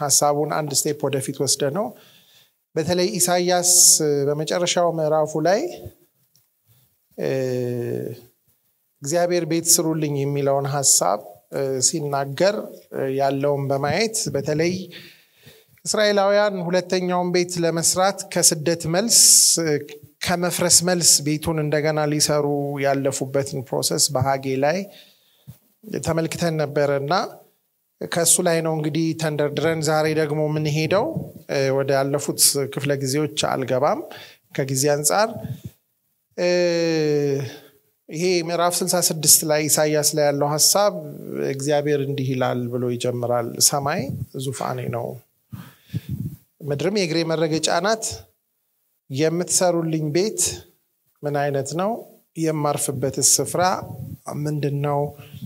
ሀሳቡን አንድ ስቴፕ ወደፊት ወስደ ነው በተለይ ኢሳያስ በመጨረሻው ምዕራፉ ላይ እግዚአብሔር ቤት ስሩልኝ የሚለውን ሀሳብ ሲናገር ያለውን በማየት በተለይ እስራኤላውያን ሁለተኛውን ቤት ለመስራት ከስደት መልስ ከመፍረስ መልስ ቤቱን እንደገና ሊሰሩ ያለፉበትን ፕሮሰስ በሀጌ ላይ ተመልክተን ነበረ እና ከእሱ ላይ ነው እንግዲህ ተንደርድረን ዛሬ ደግሞ የምንሄደው ወደ ያለፉት ክፍለ ጊዜዎች አልገባም ከጊዜ አንጻር ይሄ ምዕራፍ 66 ላይ ኢሳያስ ላይ ያለው ሀሳብ እግዚአብሔር እንዲህ ይላል ብሎ ይጀምራል ሰማይ ዙፋኔ ነው ምድርም የእግሬ መረገጫ ናት የምትሰሩልኝ ቤት ምን አይነት ነው የማርፍበት ስፍራ ምንድን ነው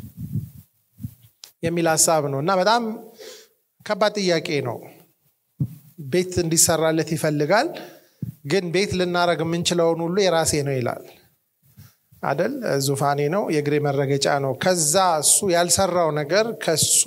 የሚል ሀሳብ ነው እና በጣም ከባድ ጥያቄ ነው ቤት እንዲሰራለት ይፈልጋል ግን ቤት ልናረግ የምንችለውን ሁሉ የራሴ ነው ይላል አደል ዙፋኔ ነው የእግሬ መረገጫ ነው ከዛ እሱ ያልሰራው ነገር ከሱ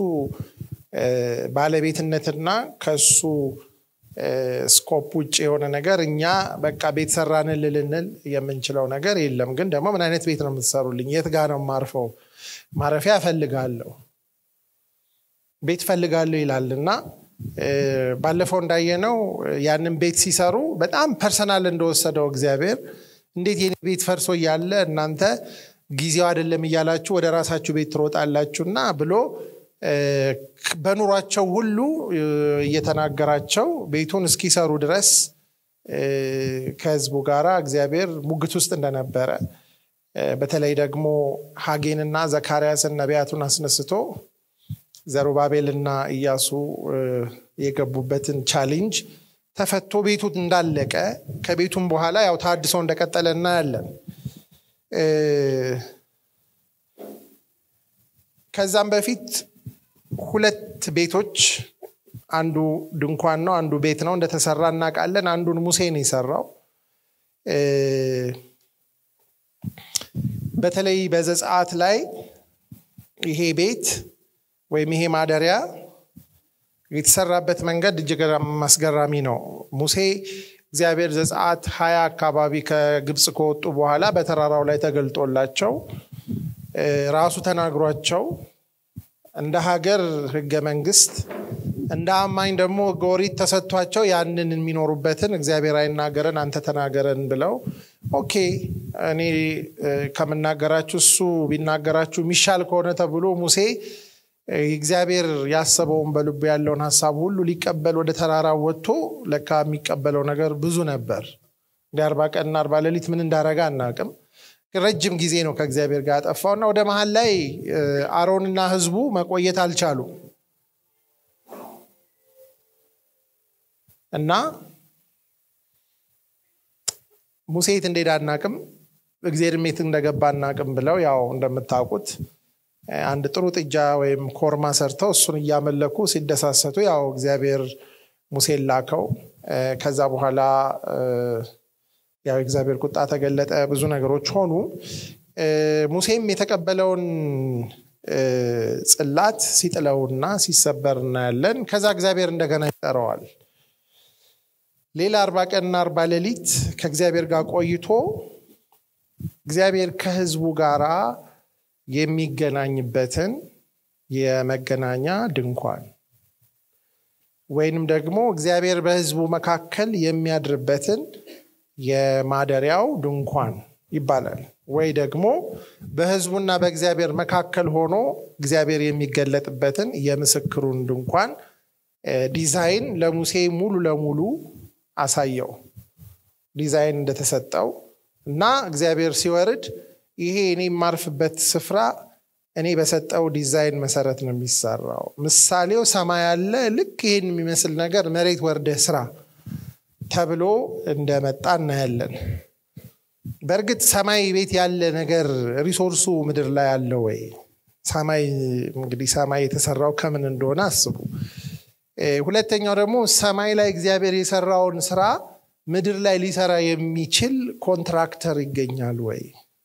ባለቤትነትና ከሱ ስኮፕ ውጭ የሆነ ነገር እኛ በቃ ቤት ሰራንን ልልንል የምንችለው ነገር የለም ግን ደግሞ ምን አይነት ቤት ነው የምትሰሩልኝ የት ጋ ነው ማርፈው ማረፊያ እፈልጋለሁ ቤት ፈልጋለሁ ይላል እና ባለፈው እንዳየነው ያንን ቤት ሲሰሩ በጣም ፐርሰናል እንደወሰደው እግዚአብሔር እንዴት የኔ ቤት ፈርሶ እያለ እናንተ ጊዜው አይደለም እያላችሁ ወደ ራሳችሁ ቤት ትሮጣላችሁና ብሎ በኑሯቸው ሁሉ እየተናገራቸው ቤቱን እስኪሰሩ ድረስ ከህዝቡ ጋር እግዚአብሔር ሙግት ውስጥ እንደነበረ በተለይ ደግሞ ሀጌንና ዘካርያስን ነቢያቱን አስነስቶ ዘሩባቤልና እያሱ የገቡበትን ቻሌንጅ ተፈቶ ቤቱ እንዳለቀ ከቤቱም በኋላ ያው ታድሶ እንደቀጠለ እናያለን ከዛም በፊት ሁለት ቤቶች አንዱ ድንኳን ነው አንዱ ቤት ነው እንደተሰራ እናውቃለን አንዱን ሙሴ ነው የሰራው በተለይ በዘጸአት ላይ ይሄ ቤት ወይም ይሄ ማደሪያ የተሰራበት መንገድ እጅግ አስገራሚ ነው ሙሴ እግዚአብሔር ዘጸአት ሀያ አካባቢ ከግብፅ ከወጡ በኋላ በተራራው ላይ ተገልጦላቸው ራሱ ተናግሯቸው እንደ ሀገር ህገ መንግስት እንደ አማኝ ደግሞ ጎሪት ተሰጥቷቸው ያንን የሚኖሩበትን እግዚአብሔር አይናገረን አንተ ተናገረን ብለው ኦኬ እኔ ከምናገራችሁ እሱ ቢናገራችሁ የሚሻል ከሆነ ተብሎ ሙሴ እግዚአብሔር ያሰበውን በልቡ ያለውን ሀሳብ ሁሉ ሊቀበል ወደ ተራራ ወጥቶ ለካ የሚቀበለው ነገር ብዙ ነበር እንደ አርባ ቀንና አርባ ሌሊት ምን እንዳረጋ አናቅም ረጅም ጊዜ ነው ከእግዚአብሔር ጋር ያጠፋው እና ወደ መሀል ላይ አሮንና ህዝቡ መቆየት አልቻሉ እና ሙሴ የት እንደሄደ አናቅም እግዚአብሔር ሜት እንደገባ አናቅም ብለው ያው እንደምታውቁት አንድ ጥሩ ጥጃ ወይም ኮርማ ሰርተው እሱን እያመለኩ ሲደሳሰቱ ያው እግዚአብሔር ሙሴን ላከው ከዛ በኋላ ያው እግዚአብሔር ቁጣ ተገለጠ ብዙ ነገሮች ሆኑ ሙሴም የተቀበለውን ጽላት ሲጥለውና ሲሰበር እናያለን ከዛ እግዚአብሔር እንደገና ይጠረዋል ሌላ አርባ ቀንና አርባ ሌሊት ከእግዚአብሔር ጋር ቆይቶ እግዚአብሔር ከህዝቡ ጋራ የሚገናኝበትን የመገናኛ ድንኳን ወይንም ደግሞ እግዚአብሔር በህዝቡ መካከል የሚያድርበትን የማደሪያው ድንኳን ይባላል ወይ ደግሞ በህዝቡና በእግዚአብሔር መካከል ሆኖ እግዚአብሔር የሚገለጥበትን የምስክሩን ድንኳን ዲዛይን ለሙሴ ሙሉ ለሙሉ አሳየው ዲዛይን እንደተሰጠው እና እግዚአብሔር ሲወርድ ይሄ እኔ የማርፍበት ስፍራ እኔ በሰጠው ዲዛይን መሰረት ነው የሚሰራው ምሳሌው ሰማይ ያለ ልክ ይህን የሚመስል ነገር መሬት ወርደህ ስራ ተብሎ እንደመጣ እናያለን በእርግጥ ሰማይ ቤት ያለ ነገር ሪሶርሱ ምድር ላይ አለ ወይ ሰማይ እንግዲህ ሰማይ የተሰራው ከምን እንደሆነ አስቡ ሁለተኛው ደግሞ ሰማይ ላይ እግዚአብሔር የሰራውን ስራ ምድር ላይ ሊሰራ የሚችል ኮንትራክተር ይገኛል ወይ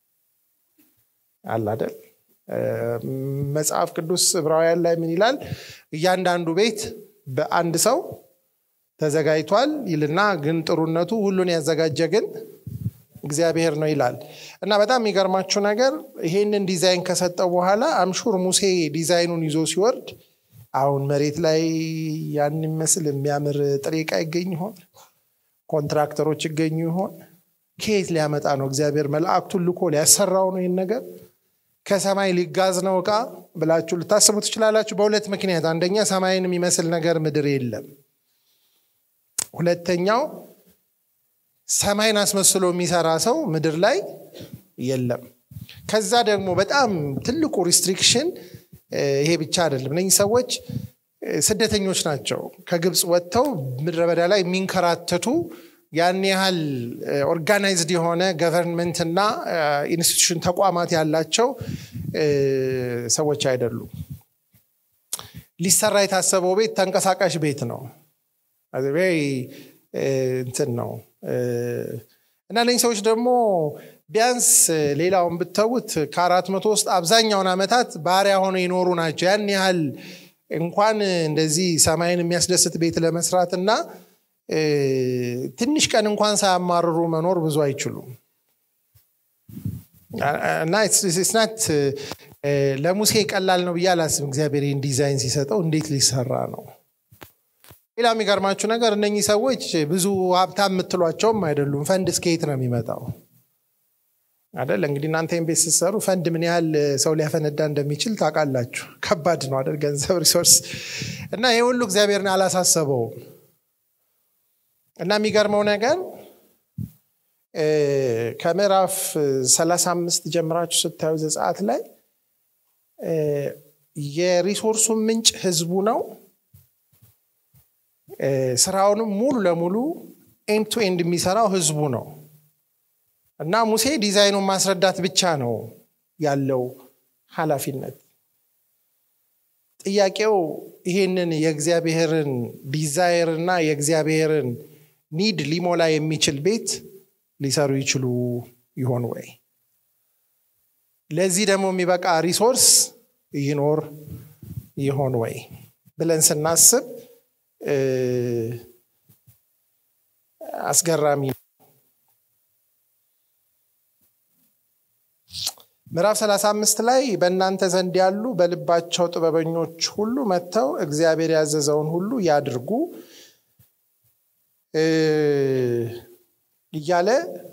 አላደል መጽሐፍ ቅዱስ ዕብራውያን ላይ ምን ይላል እያንዳንዱ ቤት በአንድ ሰው ተዘጋጅቷል ይልና ግን ጥሩነቱ ሁሉን ያዘጋጀ ግን እግዚአብሔር ነው ይላል እና በጣም የሚገርማችሁ ነገር ይሄንን ዲዛይን ከሰጠው በኋላ አምሹር ሙሴ ዲዛይኑን ይዞ ሲወርድ አሁን መሬት ላይ ያን የሚመስል የሚያምር ጥሬ ዕቃ ይገኝ ይሆን? ኮንትራክተሮች ይገኙ ይሆን? ከየት ሊያመጣ ነው? እግዚአብሔር መላእክቱን ልኮ ሊያሰራው ነው ይህን ነገር? ከሰማይ ሊጋዝ ነው ዕቃ ብላችሁ ልታስቡ ትችላላችሁ። በሁለት ምክንያት፣ አንደኛ ሰማይን የሚመስል ነገር ምድር የለም። ሁለተኛው ሰማይን አስመስሎ የሚሰራ ሰው ምድር ላይ የለም። ከዛ ደግሞ በጣም ትልቁ ሪስትሪክሽን ይሄ ብቻ አይደለም። እነዚህ ሰዎች ስደተኞች ናቸው። ከግብፅ ወጥተው ምድረ በዳ ላይ የሚንከራተቱ ያን ያህል ኦርጋናይዝድ የሆነ ገቨርንመንት እና ኢንስቲቱሽን ተቋማት ያላቸው ሰዎች አይደሉም። ሊሰራ የታሰበው ቤት ተንቀሳቃሽ ቤት ነው። እንትን ነው እና እነዚህ ሰዎች ደግሞ ቢያንስ ሌላውን ብተውት ከአራት መቶ ውስጥ አብዛኛውን ዓመታት ባሪያ ሆነው የኖሩ ናቸው። ያን ያህል እንኳን እንደዚህ ሰማይን የሚያስደስት ቤት ለመስራት እና ትንሽ ቀን እንኳን ሳያማርሩ መኖር ብዙ አይችሉም። እና ስናት ለሙሴ ቀላል ነው ብዬ አላስብም። እግዚአብሔር ይህን ዲዛይን ሲሰጠው እንዴት ሊሰራ ነው? ሌላ የሚገርማችሁ ነገር እነኚህ ሰዎች ብዙ ሀብታም የምትሏቸውም አይደሉም። ፈንድ እስከየት ነው የሚመጣው? አደል እንግዲህ እናንተ ቤት ስትሰሩ ፈንድ ምን ያህል ሰው ሊያፈነዳ እንደሚችል ታውቃላችሁ። ከባድ ነው አደል ገንዘብ ሪሶርስ እና ይህ ሁሉ እግዚአብሔርን አላሳሰበውም። እና የሚገርመው ነገር ከምዕራፍ 35 ጀምራችሁ ስታዩ ዘጸአት ላይ የሪሶርሱን ምንጭ ህዝቡ ነው። ስራውንም ሙሉ ለሙሉ ኤንድ ቱ ኤንድ የሚሰራው ህዝቡ ነው። እና ሙሴ ዲዛይኑን ማስረዳት ብቻ ነው ያለው ኃላፊነት። ጥያቄው ይሄንን የእግዚአብሔርን ዲዛይር እና የእግዚአብሔርን ኒድ ሊሞላ የሚችል ቤት ሊሰሩ ይችሉ ይሆን ወይ? ለዚህ ደግሞ የሚበቃ ሪሶርስ ይኖር ይሆን ወይ ብለን ስናስብ አስገራሚ ነው። ምዕራፍ 35 ላይ በእናንተ ዘንድ ያሉ በልባቸው ጥበበኞች ሁሉ መጥተው እግዚአብሔር ያዘዘውን ሁሉ ያድርጉ እያለ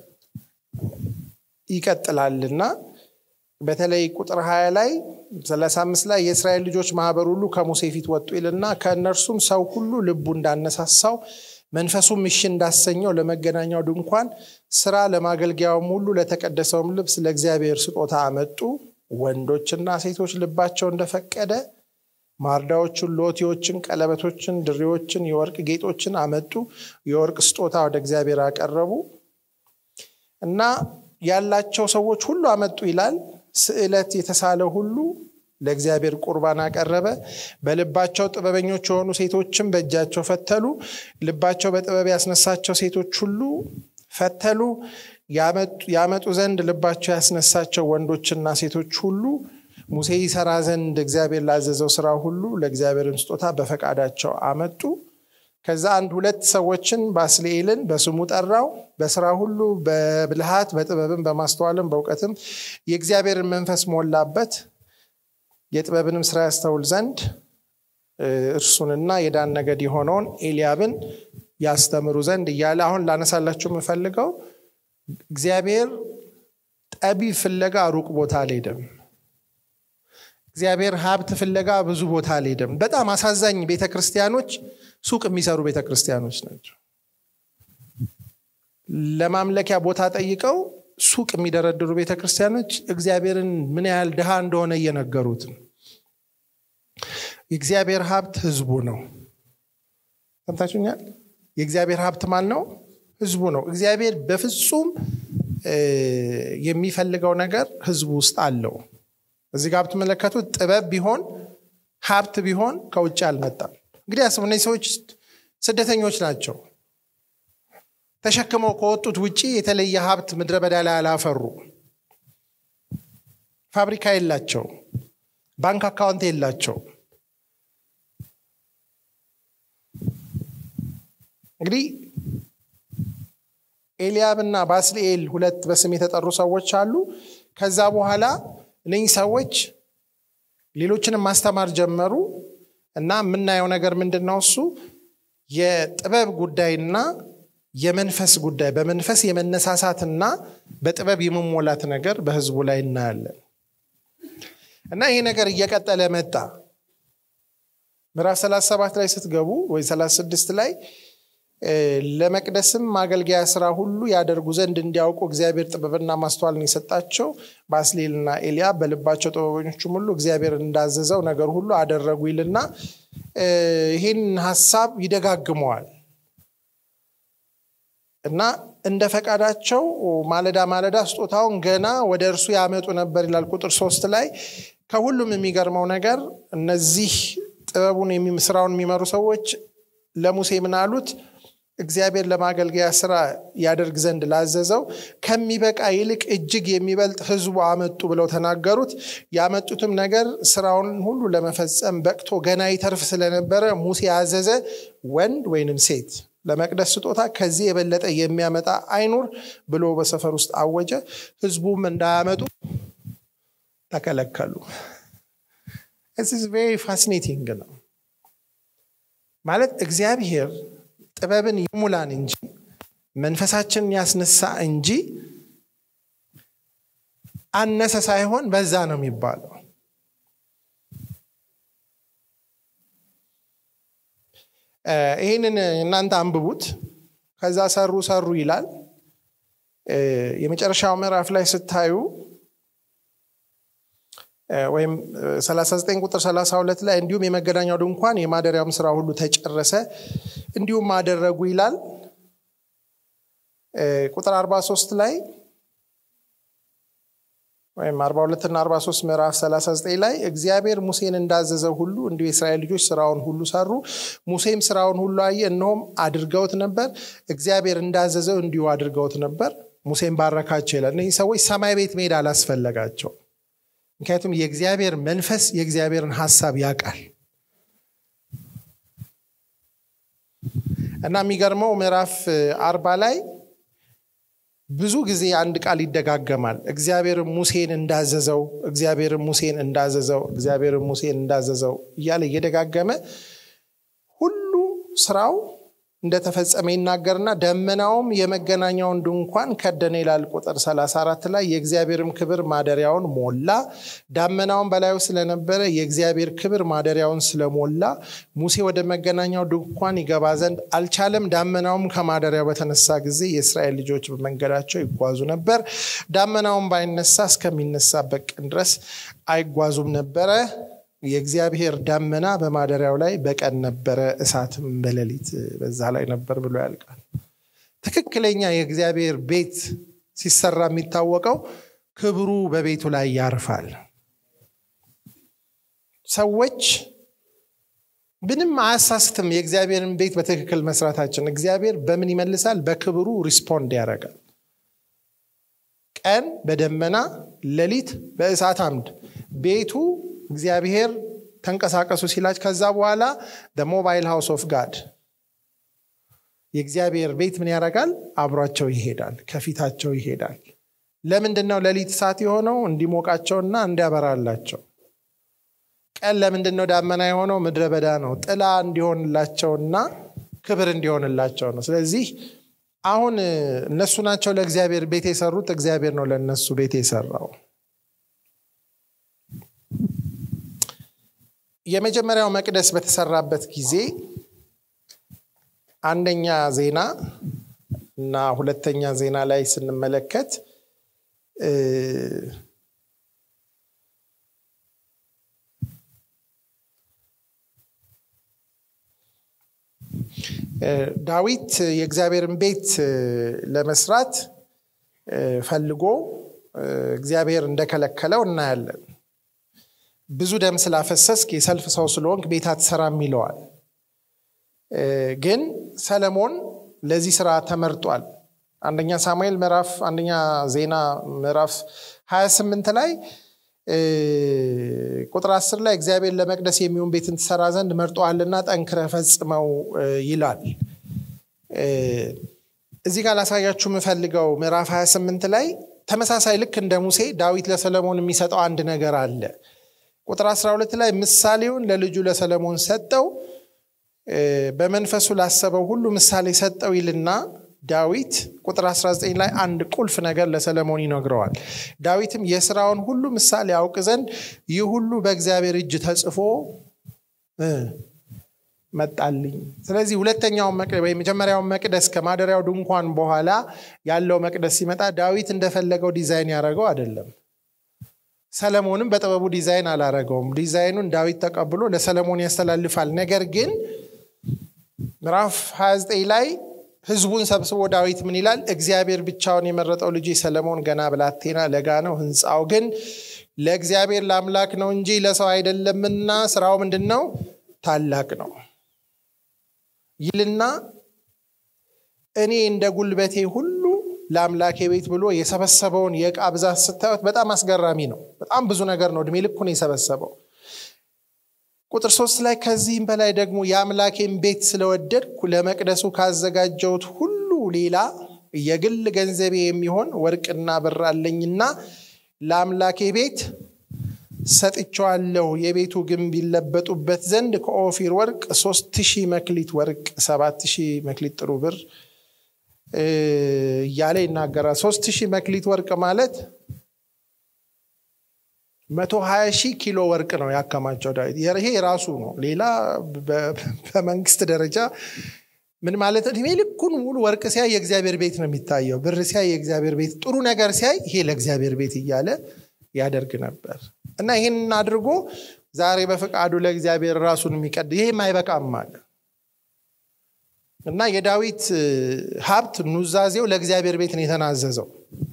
ይቀጥላልና በተለይ ቁጥር 20 ላይ 35 ላይ የእስራኤል ልጆች ማህበር ሁሉ ከሙሴ ፊት ወጡ ይልና ከእነርሱም ሰው ሁሉ ልቡ እንዳነሳሳው መንፈሱም እሺ እንዳሰኘው ለመገናኛው ድንኳን ስራ ለማገልገያውም ሁሉ ለተቀደሰውም ልብስ ለእግዚአብሔር ስጦታ አመጡ። ወንዶችና ሴቶች ልባቸው እንደፈቀደ ማርዳዎችን፣ ሎቲዎችን፣ ቀለበቶችን፣ ድሬዎችን፣ የወርቅ ጌጦችን አመጡ። የወርቅ ስጦታ ወደ እግዚአብሔር አቀረቡ እና ያላቸው ሰዎች ሁሉ አመጡ ይላል። ስዕለት የተሳለ ሁሉ ለእግዚአብሔር ቁርባን አቀረበ። በልባቸው ጥበበኞች የሆኑ ሴቶችም በእጃቸው ፈተሉ። ልባቸው በጥበብ ያስነሳቸው ሴቶች ሁሉ ፈተሉ። ያመጡ ዘንድ ልባቸው ያስነሳቸው ወንዶችና ሴቶች ሁሉ ሙሴ ይሰራ ዘንድ እግዚአብሔር ላዘዘው ስራ ሁሉ ለእግዚአብሔርን ስጦታ በፈቃዳቸው አመጡ። ከዛ አንድ ሁለት ሰዎችን ባስልኤልን በስሙ ጠራው። በስራ ሁሉ በብልሃት በጥበብም በማስተዋልም በእውቀትም የእግዚአብሔርን መንፈስ ሞላበት። የጥበብንም ስራ ያስተውል ዘንድ እርሱንና የዳን ነገድ የሆነውን ኤልያብን ያስተምሩ ዘንድ እያለ አሁን ላነሳላችሁ የምፈልገው እግዚአብሔር ጠቢብ ፍለጋ ሩቅ ቦታ አልሄደም። እግዚአብሔር ሀብት ፍለጋ ብዙ ቦታ አልሄደም። በጣም አሳዛኝ ቤተ ክርስቲያኖች ሱቅ የሚሰሩ ቤተ ክርስቲያኖች ናቸው። ለማምለኪያ ቦታ ጠይቀው ሱቅ የሚደረድሩ ቤተ ክርስቲያኖች እግዚአብሔርን ምን ያህል ድሃ እንደሆነ እየነገሩት ነው። የእግዚአብሔር ሀብት ህዝቡ ነው። ሰምታችሁኛል? የእግዚአብሔር ሀብት ማን ነው? ህዝቡ ነው። እግዚአብሔር በፍጹም የሚፈልገው ነገር ህዝቡ ውስጥ አለው። እዚህ ጋር ብትመለከቱት ጥበብ ቢሆን ሀብት ቢሆን ከውጭ አልመጣም። እንግዲህ አስቡ፣ እነዚህ ሰዎች ስደተኞች ናቸው። ተሸክመው ከወጡት ውጭ የተለየ ሀብት ምድረ በዳ ላይ አላፈሩ። ፋብሪካ የላቸው፣ ባንክ አካውንት የላቸው። እንግዲህ ኤልያብ እና ባስልኤል ሁለት በስም የተጠሩ ሰዎች አሉ ከዛ በኋላ እነኚህ ሰዎች ሌሎችንም ማስተማር ጀመሩ እና የምናየው ነገር ምንድን ነው እሱ የጥበብ ጉዳይና የመንፈስ ጉዳይ በመንፈስ የመነሳሳትና በጥበብ የመሞላት ነገር በህዝቡ ላይ እናያለን እና ይሄ ነገር እየቀጠለ መጣ ምዕራፍ 37 ላይ ስትገቡ ወይ 36 ላይ ለመቅደስም ማገልገያ ስራ ሁሉ ያደርጉ ዘንድ እንዲያውቁ እግዚአብሔር ጥበብና ማስተዋልን የሰጣቸው ባስሌልና ኤልያ በልባቸው ጥበበኞቹም ሁሉ እግዚአብሔር እንዳዘዘው ነገር ሁሉ አደረጉ ይልና ይህን ሀሳብ ይደጋግመዋል እና እንደ ፈቃዳቸው ማለዳ ማለዳ ስጦታውን ገና ወደ እርሱ ያመጡ ነበር ይላል ቁጥር ሶስት ላይ ከሁሉም የሚገርመው ነገር እነዚህ ጥበቡን ስራውን የሚመሩ ሰዎች ለሙሴ ምን አሉት እግዚአብሔር ለማገልገያ ስራ ያደርግ ዘንድ ላዘዘው ከሚበቃ ይልቅ እጅግ የሚበልጥ ህዝቡ አመጡ ብለው ተናገሩት ያመጡትም ነገር ስራውን ሁሉ ለመፈጸም በቅቶ ገና ይተርፍ ስለነበረ ሙሴ ያዘዘ ወንድ ወይንም ሴት ለመቅደስ ስጦታ ከዚህ የበለጠ የሚያመጣ አይኑር ብሎ በሰፈር ውስጥ አወጀ ህዝቡም እንዳያመጡ ተከለከሉ ቬሪ ፋሲኔቲንግ ነው ማለት እግዚአብሔር ጥበብን ይሙላን እንጂ መንፈሳችንን ያስነሳ እንጂ አነሰ ሳይሆን በዛ ነው የሚባለው ይህንን እናንተ አንብቡት ከዛ ሰሩ ሰሩ ይላል የመጨረሻው ምዕራፍ ላይ ስታዩ ወይም 39 ቁጥር 32 ላይ እንዲሁም የመገናኛው ድንኳን የማደሪያውም ስራ ሁሉ ተጨረሰ እንዲሁም አደረጉ ይላል ቁጥር 43 ላይ ወይም 42 እና 43 ምዕራፍ 39 ላይ እግዚአብሔር ሙሴን እንዳዘዘው ሁሉ እንዲሁ የእስራኤል ልጆች ስራውን ሁሉ ሰሩ ሙሴም ስራውን ሁሉ አየ እነሆም አድርገውት ነበር እግዚአብሔር እንዳዘዘው እንዲሁ አድርገውት ነበር ሙሴም ባረካቸው ይላል እነዚህ ሰዎች ሰማይ ቤት መሄድ አላስፈለጋቸው ምክንያቱም የእግዚአብሔር መንፈስ የእግዚአብሔርን ሀሳብ ያውቃል እና የሚገርመው ምዕራፍ አርባ ላይ ብዙ ጊዜ አንድ ቃል ይደጋገማል እግዚአብሔር ሙሴን እንዳዘዘው እግዚአብሔር ሙሴን እንዳዘዘው እግዚአብሔር ሙሴን እንዳዘዘው እያለ እየደጋገመ ሁሉ ስራው እንደተፈጸመ ይናገርና ደመናውም የመገናኛውን ድንኳን ከደነ ይላል ቁጥር 34 ላይ የእግዚአብሔርም ክብር ማደሪያውን ሞላ ዳመናውን በላዩ ስለነበረ የእግዚአብሔር ክብር ማደሪያውን ስለሞላ ሙሴ ወደ መገናኛው ድንኳን ይገባ ዘንድ አልቻለም ዳመናውም ከማደሪያው በተነሳ ጊዜ የእስራኤል ልጆች በመንገዳቸው ይጓዙ ነበር ዳመናውን ባይነሳ እስከሚነሳበት ቀን ድረስ አይጓዙም ነበረ የእግዚአብሔር ዳመና በማደሪያው ላይ በቀን ነበረ እሳትም በሌሊት በዛ ላይ ነበር ብሎ ያልቃል ትክክለኛ የእግዚአብሔር ቤት ሲሰራ የሚታወቀው ክብሩ በቤቱ ላይ ያርፋል ሰዎች ምንም አያሳስትም የእግዚአብሔርን ቤት በትክክል መስራታችን እግዚአብሔር በምን ይመልሳል በክብሩ ሪስፖንድ ያደርጋል ቀን በደመና ሌሊት በእሳት አምድ ቤቱ እግዚአብሔር ተንቀሳቀሱ ሲላች ከዛ በኋላ ሞባይል ሃውስ ኦፍ ጋድ የእግዚአብሔር ቤት ምን ያደርጋል አብሯቸው ይሄዳል ከፊታቸው ይሄዳል ለምንድን ነው ሌሊት እሳት የሆነው እንዲሞቃቸውና እንዲያበራላቸው ቀን ለምንድን ነው ዳመና የሆነው ምድረ በዳ ነው ጥላ እንዲሆንላቸውና ክብር እንዲሆንላቸው ነው ስለዚህ አሁን እነሱ ናቸው ለእግዚአብሔር ቤት የሰሩት እግዚአብሔር ነው ለእነሱ ቤት የሰራው የመጀመሪያው መቅደስ በተሰራበት ጊዜ አንደኛ ዜና እና ሁለተኛ ዜና ላይ ስንመለከት ዳዊት የእግዚአብሔርን ቤት ለመስራት ፈልጎ እግዚአብሔር እንደከለከለው እናያለን ብዙ ደም ስላፈሰስክ የሰልፍ ሰው ስለሆንክ ቤት አትሰራም ይለዋል ግን ሰለሞን ለዚህ ስራ ተመርጧል አንደኛ ሳሙኤል ምዕራፍ አንደኛ ዜና ምዕራፍ 28 ላይ ቁጥር 10 ላይ እግዚአብሔር ለመቅደስ የሚሆን ቤትን ትሰራ ዘንድ መርጦሃልና ጠንክረ ፈጽመው ይላል እዚህ ጋር ላሳያችሁ የምፈልገው ምዕራፍ 28 ላይ ተመሳሳይ ልክ እንደ ሙሴ ዳዊት ለሰለሞን የሚሰጠው አንድ ነገር አለ ቁጥር 12 ላይ ምሳሌውን ለልጁ ለሰለሞን ሰጠው በመንፈሱ ላሰበው ሁሉ ምሳሌ ሰጠው ይልና ዳዊት ቁጥር 19 ላይ አንድ ቁልፍ ነገር ለሰለሞን ይነግረዋል ዳዊትም የስራውን ሁሉ ምሳሌ ያውቅ ዘንድ ይህ ሁሉ በእግዚአብሔር እጅ ተጽፎ መጣልኝ ስለዚህ ሁለተኛውን የመጀመሪያውን መቅደስ ከማደሪያው ድንኳን በኋላ ያለው መቅደስ ሲመጣ ዳዊት እንደፈለገው ዲዛይን ያደረገው አይደለም ሰለሞንም በጥበቡ ዲዛይን አላረገውም ዲዛይኑን ዳዊት ተቀብሎ ለሰለሞን ያስተላልፋል ነገር ግን ምዕራፍ 29 ላይ ህዝቡን ሰብስቦ ዳዊት ምን ይላል እግዚአብሔር ብቻውን የመረጠው ልጅ ሰለሞን ገና ብላቴና ለጋ ነው ህንፃው ግን ለእግዚአብሔር ለአምላክ ነው እንጂ ለሰው አይደለምና ስራው ምንድን ነው ታላቅ ነው ይልና እኔ እንደ ጉልበቴ ሁሉ ለአምላኬ ቤት ብሎ የሰበሰበውን የእቃ ብዛት ስታዩት በጣም አስገራሚ ነው በጣም ብዙ ነገር ነው እድሜ ልኩን የሰበሰበው ቁጥር ሶስት ላይ ከዚህም በላይ ደግሞ የአምላኬን ቤት ስለወደድኩ ለመቅደሱ ካዘጋጀውት ሁሉ ሌላ የግል ገንዘቤ የሚሆን ወርቅና ብር አለኝና ለአምላኬ ቤት ሰጥቸዋለሁ የቤቱ ግንብ ይለበጡበት ዘንድ ከኦፊር ወርቅ ሶስት ሺህ መክሊት ወርቅ ሰባት ሺህ መክሊት ጥሩ ብር እያለ ይናገራል ሶስት ሺህ መክሊት ወርቅ ማለት መቶ ሀያ ሺህ ኪሎ ወርቅ ነው ያከማቸው ዳዊት ይሄ የራሱ ነው ሌላ በመንግስት ደረጃ ምን ማለት እድሜ ልኩን ሙሉ ወርቅ ሲያይ የእግዚአብሔር ቤት ነው የሚታየው ብር ሲያይ የእግዚአብሔር ቤት ጥሩ ነገር ሲያይ ይሄ ለእግዚአብሔር ቤት እያለ ያደርግ ነበር እና ይህን አድርጎ ዛሬ በፈቃዱ ለእግዚአብሔር ራሱን የሚቀድ ይሄም አይበቃም አለ እና የዳዊት ሀብት ኑዛዜው ለእግዚአብሔር ቤት ነው የተናዘዘው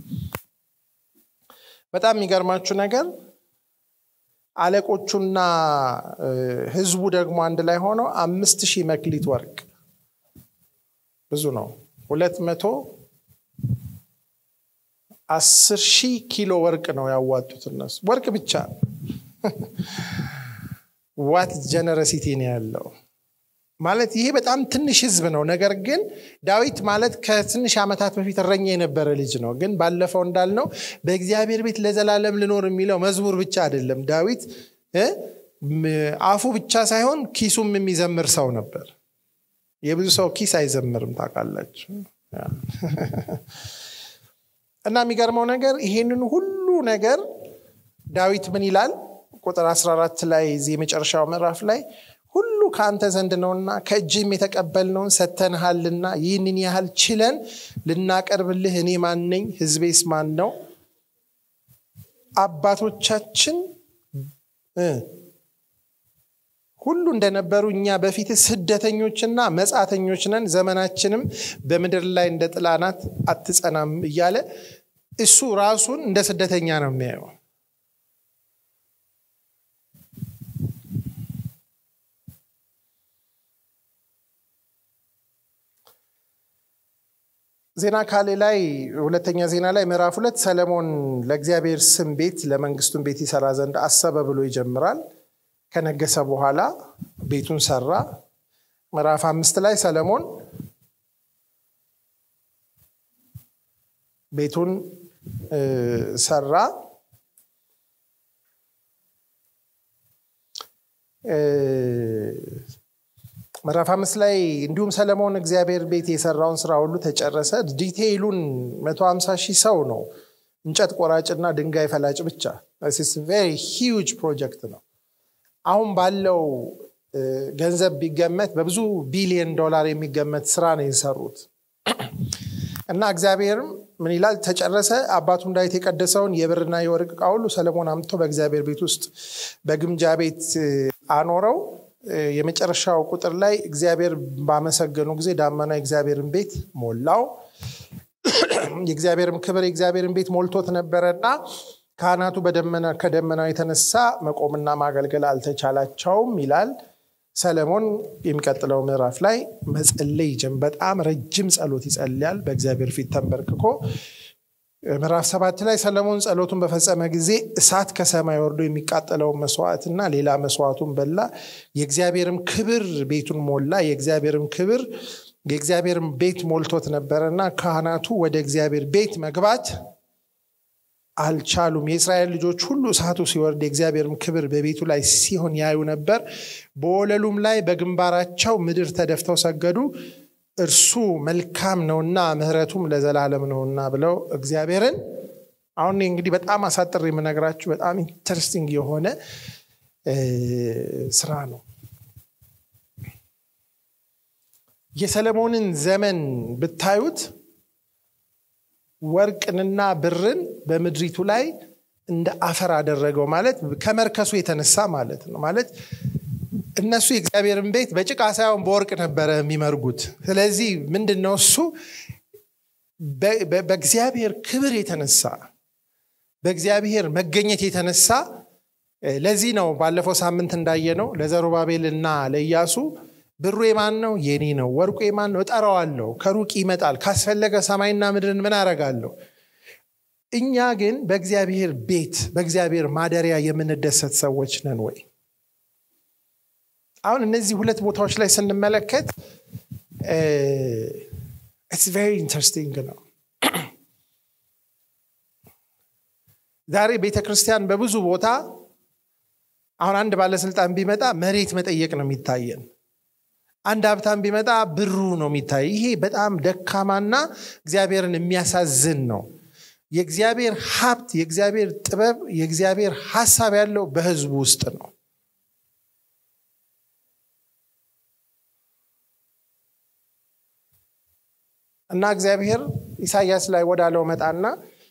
በጣም የሚገርማችሁ ነገር አለቆቹና ህዝቡ ደግሞ አንድ ላይ ሆነው አምስት ሺህ መክሊት ወርቅ ብዙ ነው ሁለት መቶ አስር ሺህ ኪሎ ወርቅ ነው ያዋጡት እነሱ ወርቅ ብቻ ዋት ጀነረሲቲ ነው ያለው ማለት ይሄ በጣም ትንሽ ህዝብ ነው ነገር ግን ዳዊት ማለት ከትንሽ ዓመታት በፊት እረኛ የነበረ ልጅ ነው ግን ባለፈው እንዳልነው በእግዚአብሔር ቤት ለዘላለም ልኖር የሚለው መዝሙር ብቻ አይደለም ዳዊት አፉ ብቻ ሳይሆን ኪሱም የሚዘምር ሰው ነበር የብዙ ሰው ኪስ አይዘምርም ታውቃላችሁ እና የሚገርመው ነገር ይሄንን ሁሉ ነገር ዳዊት ምን ይላል ቁጥር 14 ላይ እዚህ የመጨረሻው ምዕራፍ ላይ ሁሉ ከአንተ ዘንድ ነውና ከእጅም የተቀበልነውን ሰተንሃልና ይህንን ያህል ችለን ልናቀርብልህ እኔ ማን ነኝ ህዝቤስ ማን ነው አባቶቻችን ሁሉ እንደነበሩ እኛ በፊት ስደተኞችና መጻተኞች ነን ዘመናችንም በምድር ላይ እንደ ጥላናት አትጸናም እያለ እሱ ራሱን እንደ ስደተኛ ነው የሚያየው ዜና ካሌ ላይ ሁለተኛ ዜና ላይ ምዕራፍ ሁለት ሰለሞን ለእግዚአብሔር ስም ቤት ለመንግስቱን ቤት ይሰራ ዘንድ አሰበ ብሎ ይጀምራል ከነገሰ በኋላ ቤቱን ሰራ ምዕራፍ አምስት ላይ ሰለሞን ቤቱን ሰራ ምዕራፍ አምስት ላይ እንዲሁም ሰለሞን እግዚአብሔር ቤት የሰራውን ስራ ሁሉ ተጨረሰ ዲቴይሉን መቶ ሀምሳ ሺህ ሰው ነው እንጨት ቆራጭና ድንጋይ ፈላጭ ብቻ ቬሪ ሂውጅ ፕሮጀክት ነው አሁን ባለው ገንዘብ ቢገመት በብዙ ቢሊየን ዶላር የሚገመት ስራ ነው የሰሩት እና እግዚአብሔርም ምን ይላል ተጨረሰ አባቱም ዳዊት የቀደሰውን የብርና የወርቅ እቃ ሁሉ ሰለሞን አምጥቶ በእግዚአብሔር ቤት ውስጥ በግምጃ ቤት አኖረው የመጨረሻው ቁጥር ላይ እግዚአብሔር ባመሰገኑ ጊዜ ዳመና የእግዚአብሔርን ቤት ሞላው የእግዚአብሔርም ክብር የእግዚአብሔርን ቤት ሞልቶት ነበረና ካህናቱ በደመና ከደመናው የተነሳ መቆምና ማገልገል አልተቻላቸውም ይላል ሰለሞን የሚቀጥለው ምዕራፍ ላይ መጸለይ ጀም በጣም ረጅም ጸሎት ይጸልያል በእግዚአብሔር ፊት ተንበርክኮ ምዕራፍ ሰባት ላይ ሰለሞን ጸሎቱን በፈጸመ ጊዜ እሳት ከሰማይ ወርዶ የሚቃጠለውን መስዋዕትና ሌላ መስዋዕቱን በላ የእግዚአብሔርም ክብር ቤቱን ሞላ የእግዚአብሔርም ክብር የእግዚአብሔርን ቤት ሞልቶት ነበረና ካህናቱ ወደ እግዚአብሔር ቤት መግባት አልቻሉም። የእስራኤል ልጆች ሁሉ እሳቱ ሲወርድ የእግዚአብሔርም ክብር በቤቱ ላይ ሲሆን ያዩ ነበር። በወለሉም ላይ በግንባራቸው ምድር ተደፍተው ሰገዱ። እርሱ መልካም ነውና ምሕረቱም ለዘላለም ነውና ብለው እግዚአብሔርን አሁን እንግዲህ በጣም አሳጥር የምነግራችሁ በጣም ኢንተረስቲንግ የሆነ ስራ ነው። የሰለሞንን ዘመን ብታዩት ወርቅንና ብርን በምድሪቱ ላይ እንደ አፈር አደረገው ማለት ከመርከሱ የተነሳ ማለት ነው። ማለት እነሱ የእግዚአብሔርን ቤት በጭቃ ሳይሆን በወርቅ ነበረ የሚመርጉት። ስለዚህ ምንድን ነው እሱ በእግዚአብሔር ክብር የተነሳ በእግዚአብሔር መገኘት የተነሳ ለዚህ ነው ባለፈው ሳምንት እንዳየነው ለዘሩባቤል እና ለኢያሱ ብሩ የማን ነው? የኔ ነው። ወርቁ የማን ነው? እጠራዋለሁ። ከሩቅ ይመጣል። ካስፈለገ ሰማይና ምድርን ምን አረጋለሁ? እኛ ግን በእግዚአብሔር ቤት በእግዚአብሔር ማደሪያ የምንደሰት ሰዎች ነን ወይ? አሁን እነዚህ ሁለት ቦታዎች ላይ ስንመለከት ኢትስ ቬሪ ኢንተረስቲንግ ነው። ዛሬ ቤተ ክርስቲያን በብዙ ቦታ አሁን አንድ ባለስልጣን ቢመጣ መሬት መጠየቅ ነው የሚታየን። አንድ ሀብታም ቢመጣ ብሩ ነው የሚታይ። ይሄ በጣም ደካማና እግዚአብሔርን የሚያሳዝን ነው። የእግዚአብሔር ሀብት፣ የእግዚአብሔር ጥበብ፣ የእግዚአብሔር ሀሳብ ያለው በህዝቡ ውስጥ ነው። እና እግዚአብሔር ኢሳያስ ላይ ወዳለው መጣና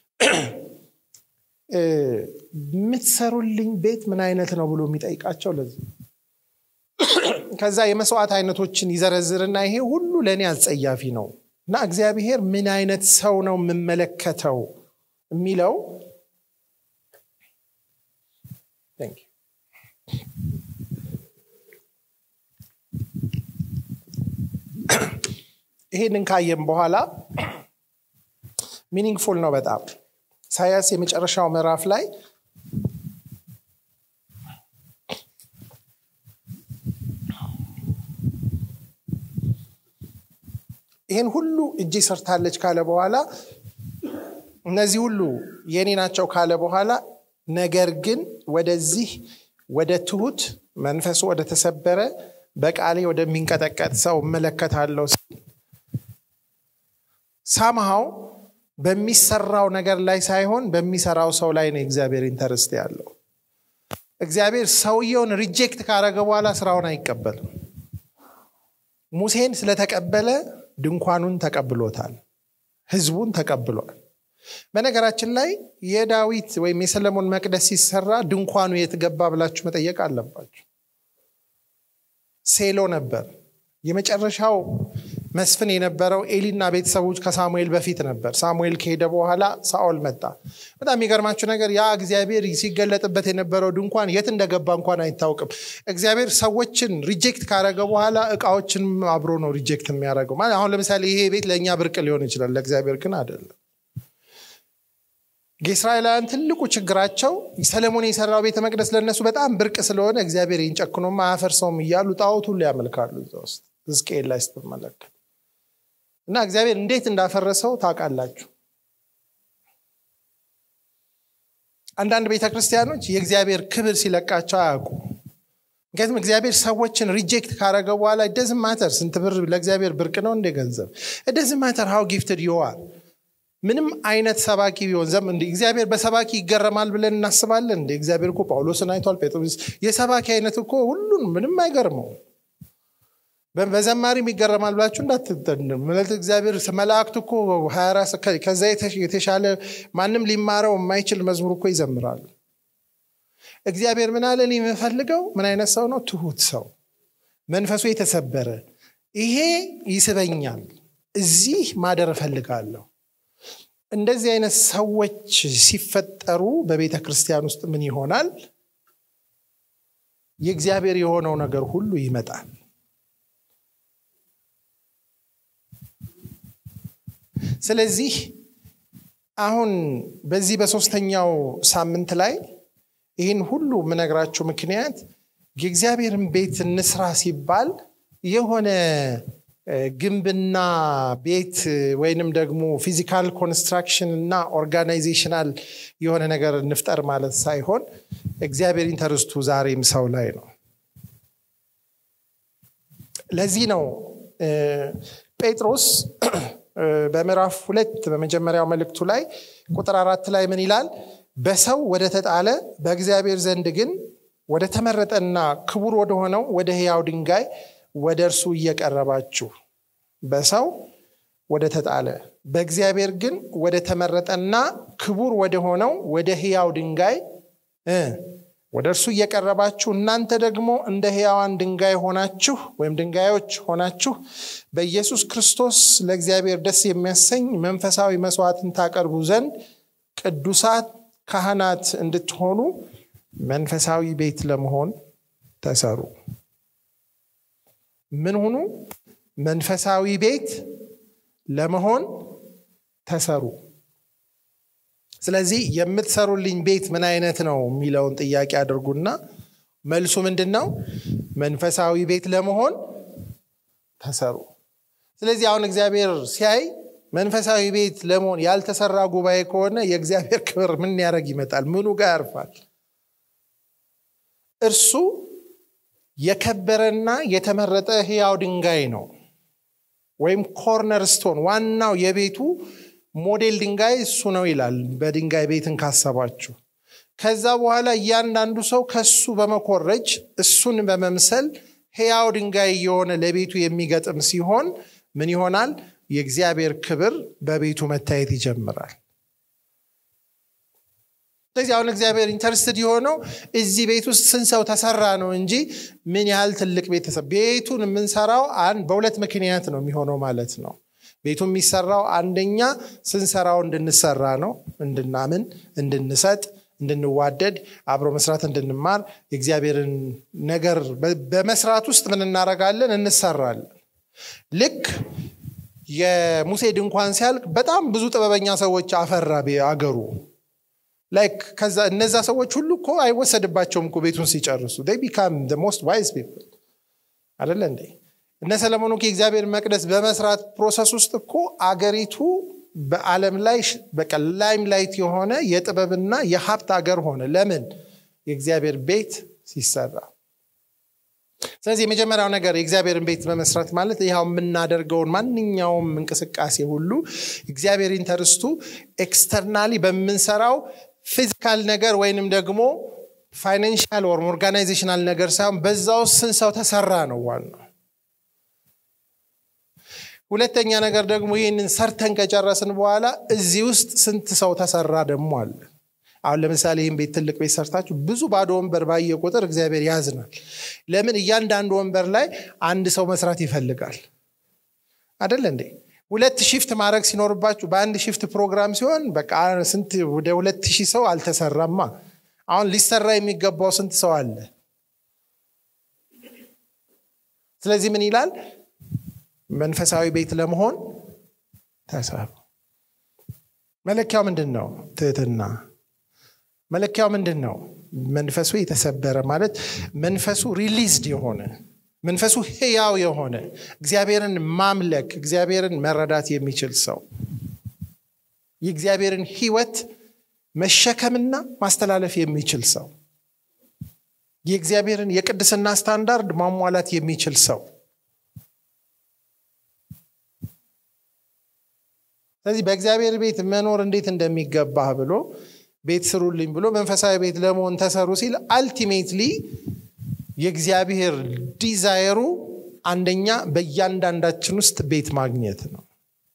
የምትሰሩልኝ ቤት ምን አይነት ነው ብሎ የሚጠይቃቸው ለዚህ ከዛ የመስዋዕት አይነቶችን ይዘረዝርና ይሄ ሁሉ ለእኔ አጸያፊ ነው እና እግዚአብሔር ምን አይነት ሰው ነው የምመለከተው የሚለው ይሄንን ካየም በኋላ ሚኒንግፉል ነው በጣም ኢሳያስ የመጨረሻው ምዕራፍ ላይ ይህን ሁሉ እጄ ሰርታለች ካለ በኋላ እነዚህ ሁሉ የኔ ናቸው ካለ በኋላ ነገር ግን ወደዚህ ወደ ትሁት መንፈሱ ወደ ተሰበረ በቃሌ ወደሚንቀጠቀጥ ሰው እመለከታለሁ ሳምሃው በሚሰራው ነገር ላይ ሳይሆን በሚሰራው ሰው ላይ ነው እግዚአብሔር ኢንተረስት ያለው እግዚአብሔር ሰውየውን ሪጀክት ካረገ በኋላ ስራውን አይቀበልም ሙሴን ስለተቀበለ ድንኳኑን ተቀብሎታል ህዝቡን ተቀብሏል በነገራችን ላይ የዳዊት ወይም የሰለሞን መቅደስ ሲሰራ ድንኳኑ የት ገባ ብላችሁ መጠየቅ አለባችሁ ሴሎ ነበር የመጨረሻው መስፍን የነበረው ኤሊና ቤተሰቦች ከሳሙኤል በፊት ነበር ሳሙኤል ከሄደ በኋላ ሳኦል መጣ በጣም የሚገርማችሁ ነገር ያ እግዚአብሔር ሲገለጥበት የነበረው ድንኳን የት እንደገባ እንኳን አይታወቅም እግዚአብሔር ሰዎችን ሪጀክት ካረገ በኋላ እቃዎችን አብሮ ነው ሪጀክት የሚያደርገው ማለት አሁን ለምሳሌ ይሄ ቤት ለእኛ ብርቅ ሊሆን ይችላል ለእግዚአብሔር ግን አይደለም የእስራኤላውያን ትልቁ ችግራቸው ሰለሞን የሰራው ቤተ መቅደስ ለእነሱ በጣም ብርቅ ስለሆነ እግዚአብሔር ይንጨክኖማ አያፈርሰውም እያሉ ጣዖት ሁሉ ያመልካሉ እዛ ውስጥ ሕዝቅኤል ላይ ስትመለከት እና እግዚአብሔር እንዴት እንዳፈረሰው ታውቃላችሁ አንዳንድ ቤተ ክርስቲያኖች የእግዚአብሔር ክብር ሲለቃቸው አያውቁ ምክንያቱም እግዚአብሔር ሰዎችን ሪጀክት ካረገ በኋላ ደዝም ማተር ስንት ብር ለእግዚአብሔር ብርቅ ነው እንደ ገንዘብ ደዝም ማተር ሀው ጊፍትድ ይዋል ምንም አይነት ሰባኪ ቢሆን ዘም እንደ እግዚአብሔር በሰባኪ ይገረማል ብለን እናስባለን እንደ እግዚአብሔር እኮ ጳውሎስን አይቷል ጴጥሮስ የሰባኪ አይነት እኮ ሁሉን ምንም አይገርመው በዘማሪም ይገረማል ብላችሁ እንዳትጠንምለት እግዚአብሔር መላእክት እኮ ከዛ የተሻለ ማንም ሊማረው የማይችል መዝሙር እኮ ይዘምራሉ እግዚአብሔር ምን አለ የምፈልገው ምን አይነት ሰው ነው ትሁት ሰው መንፈሱ የተሰበረ ይሄ ይስበኛል እዚህ ማደር እፈልጋለሁ እንደዚህ አይነት ሰዎች ሲፈጠሩ በቤተ ክርስቲያን ውስጥ ምን ይሆናል የእግዚአብሔር የሆነው ነገር ሁሉ ይመጣል ስለዚህ አሁን በዚህ በሶስተኛው ሳምንት ላይ ይህን ሁሉ የምነግራችሁ ምክንያት የእግዚአብሔርን ቤት እንስራ ሲባል የሆነ ግንብና ቤት ወይንም ደግሞ ፊዚካል ኮንስትራክሽን እና ኦርጋናይዜሽናል የሆነ ነገር እንፍጠር ማለት ሳይሆን እግዚአብሔር ኢንተርስቱ ዛሬም ሰው ላይ ነው ለዚህ ነው ጴጥሮስ በምዕራፍ ሁለት በመጀመሪያው መልእክቱ ላይ ቁጥር አራት ላይ ምን ይላል በሰው ወደ ተጣለ በእግዚአብሔር ዘንድ ግን ወደ ተመረጠና ክቡር ወደሆነው ወደ ህያው ድንጋይ ወደ እርሱ እየቀረባችሁ በሰው ወደ ተጣለ በእግዚአብሔር ግን ወደ ተመረጠና ክቡር ወደ ሆነው ወደ ህያው ድንጋይ ወደ እርሱ እየቀረባችሁ እናንተ ደግሞ እንደ ህያዋን ድንጋይ ሆናችሁ ወይም ድንጋዮች ሆናችሁ በኢየሱስ ክርስቶስ ለእግዚአብሔር ደስ የሚያሰኝ መንፈሳዊ መስዋዕትን ታቀርቡ ዘንድ ቅዱሳት ካህናት እንድትሆኑ መንፈሳዊ ቤት ለመሆን ተሰሩ ምን ሁኑ መንፈሳዊ ቤት ለመሆን ተሰሩ ስለዚህ የምትሰሩልኝ ቤት ምን አይነት ነው የሚለውን ጥያቄ አድርጉና መልሱ ምንድን ነው መንፈሳዊ ቤት ለመሆን ተሰሩ ስለዚህ አሁን እግዚአብሔር ሲያይ መንፈሳዊ ቤት ለመሆን ያልተሰራ ጉባኤ ከሆነ የእግዚአብሔር ክብር ምን ያደረግ ይመጣል ምኑ ጋር ያርፋል እርሱ የከበረና የተመረጠ ህያው ድንጋይ ነው ወይም ኮርነር ስቶን ዋናው የቤቱ ሞዴል ድንጋይ እሱ ነው ይላል በድንጋይ ቤትን ካሰባችሁ ከዛ በኋላ እያንዳንዱ ሰው ከሱ በመኮረጅ እሱን በመምሰል ህያው ድንጋይ የሆነ ለቤቱ የሚገጥም ሲሆን ምን ይሆናል የእግዚአብሔር ክብር በቤቱ መታየት ይጀምራል ስለዚህ አሁን እግዚአብሔር ኢንተርስትድ የሆነው እዚህ ቤት ውስጥ ስንት ሰው ተሰራ ነው እንጂ ምን ያህል ትልቅ ቤተሰብ ቤቱን የምንሰራው በሁለት ምክንያት ነው የሚሆነው ማለት ነው ቤቱ የሚሰራው አንደኛ ስንሰራው እንድንሰራ ነው እንድናምን እንድንሰጥ እንድንዋደድ አብሮ መስራት እንድንማር የእግዚአብሔርን ነገር በመስራት ውስጥ ምን እናረጋለን እንሰራለን ልክ የሙሴ ድንኳን ሲያልቅ በጣም ብዙ ጥበበኛ ሰዎች አፈራ አገሩ ላይክ ከዛ እነዛ ሰዎች ሁሉ እኮ አይወሰድባቸውም እኮ ቤቱን ሲጨርሱ ቢካም ሞስት ዋይዝ ፒፕል አደለ እንዴ እነ ሰለሞን እኮ የእግዚአብሔር መቅደስ በመስራት ፕሮሰስ ውስጥ እኮ አገሪቱ በአለም ላይ በቃ ላይም ላይት የሆነ የጥበብና የሀብት አገር ሆነ ለምን የእግዚአብሔር ቤት ሲሰራ ስለዚህ የመጀመሪያው ነገር የእግዚአብሔርን ቤት በመስራት ማለት ይኸው የምናደርገውን ማንኛውም እንቅስቃሴ ሁሉ እግዚአብሔር ኢንተርስቱ ኤክስተርናሊ በምንሰራው ፊዚካል ነገር ወይንም ደግሞ ፋይናንሻል ወር ኦርጋናይዜሽናል ነገር ሳይሆን በዛ ውስጥ ስንት ሰው ተሰራ ነው ዋናው ሁለተኛ ነገር ደግሞ ይህንን ሰርተን ከጨረስን በኋላ እዚህ ውስጥ ስንት ሰው ተሰራ ደግሞ አለ አሁን ለምሳሌ ይህን ቤት ትልቅ ቤት ሰርታችሁ ብዙ ባዶ ወንበር ባየ ቁጥር እግዚአብሔር ያዝናል ለምን እያንዳንዱ ወንበር ላይ አንድ ሰው መስራት ይፈልጋል አደለ እንዴ ሁለት ሽፍት ማድረግ ሲኖርባችሁ በአንድ ሽፍት ፕሮግራም ሲሆን በቃ ስንት ወደ ሁለት ሺህ ሰው አልተሰራማ አሁን ሊሰራ የሚገባው ስንት ሰው አለ ስለዚህ ምን ይላል መንፈሳዊ ቤት ለመሆን ተሰሩ መለኪያው ምንድን ነው ትህትና መለኪያው ምንድን ነው መንፈሱ የተሰበረ ማለት መንፈሱ ሪሊዝድ የሆነ መንፈሱ ህያው የሆነ እግዚአብሔርን ማምለክ እግዚአብሔርን መረዳት የሚችል ሰው የእግዚአብሔርን ህይወት መሸከምና ማስተላለፍ የሚችል ሰው የእግዚአብሔርን የቅድስና ስታንዳርድ ማሟላት የሚችል ሰው ስለዚህ በእግዚአብሔር ቤት መኖር እንዴት እንደሚገባህ ብሎ ቤት ስሩልኝ ብሎ መንፈሳዊ ቤት ለመሆን ተሰሩ ሲል አልቲሜትሊ የእግዚአብሔር ዲዛይሩ አንደኛ በእያንዳንዳችን ውስጥ ቤት ማግኘት ነው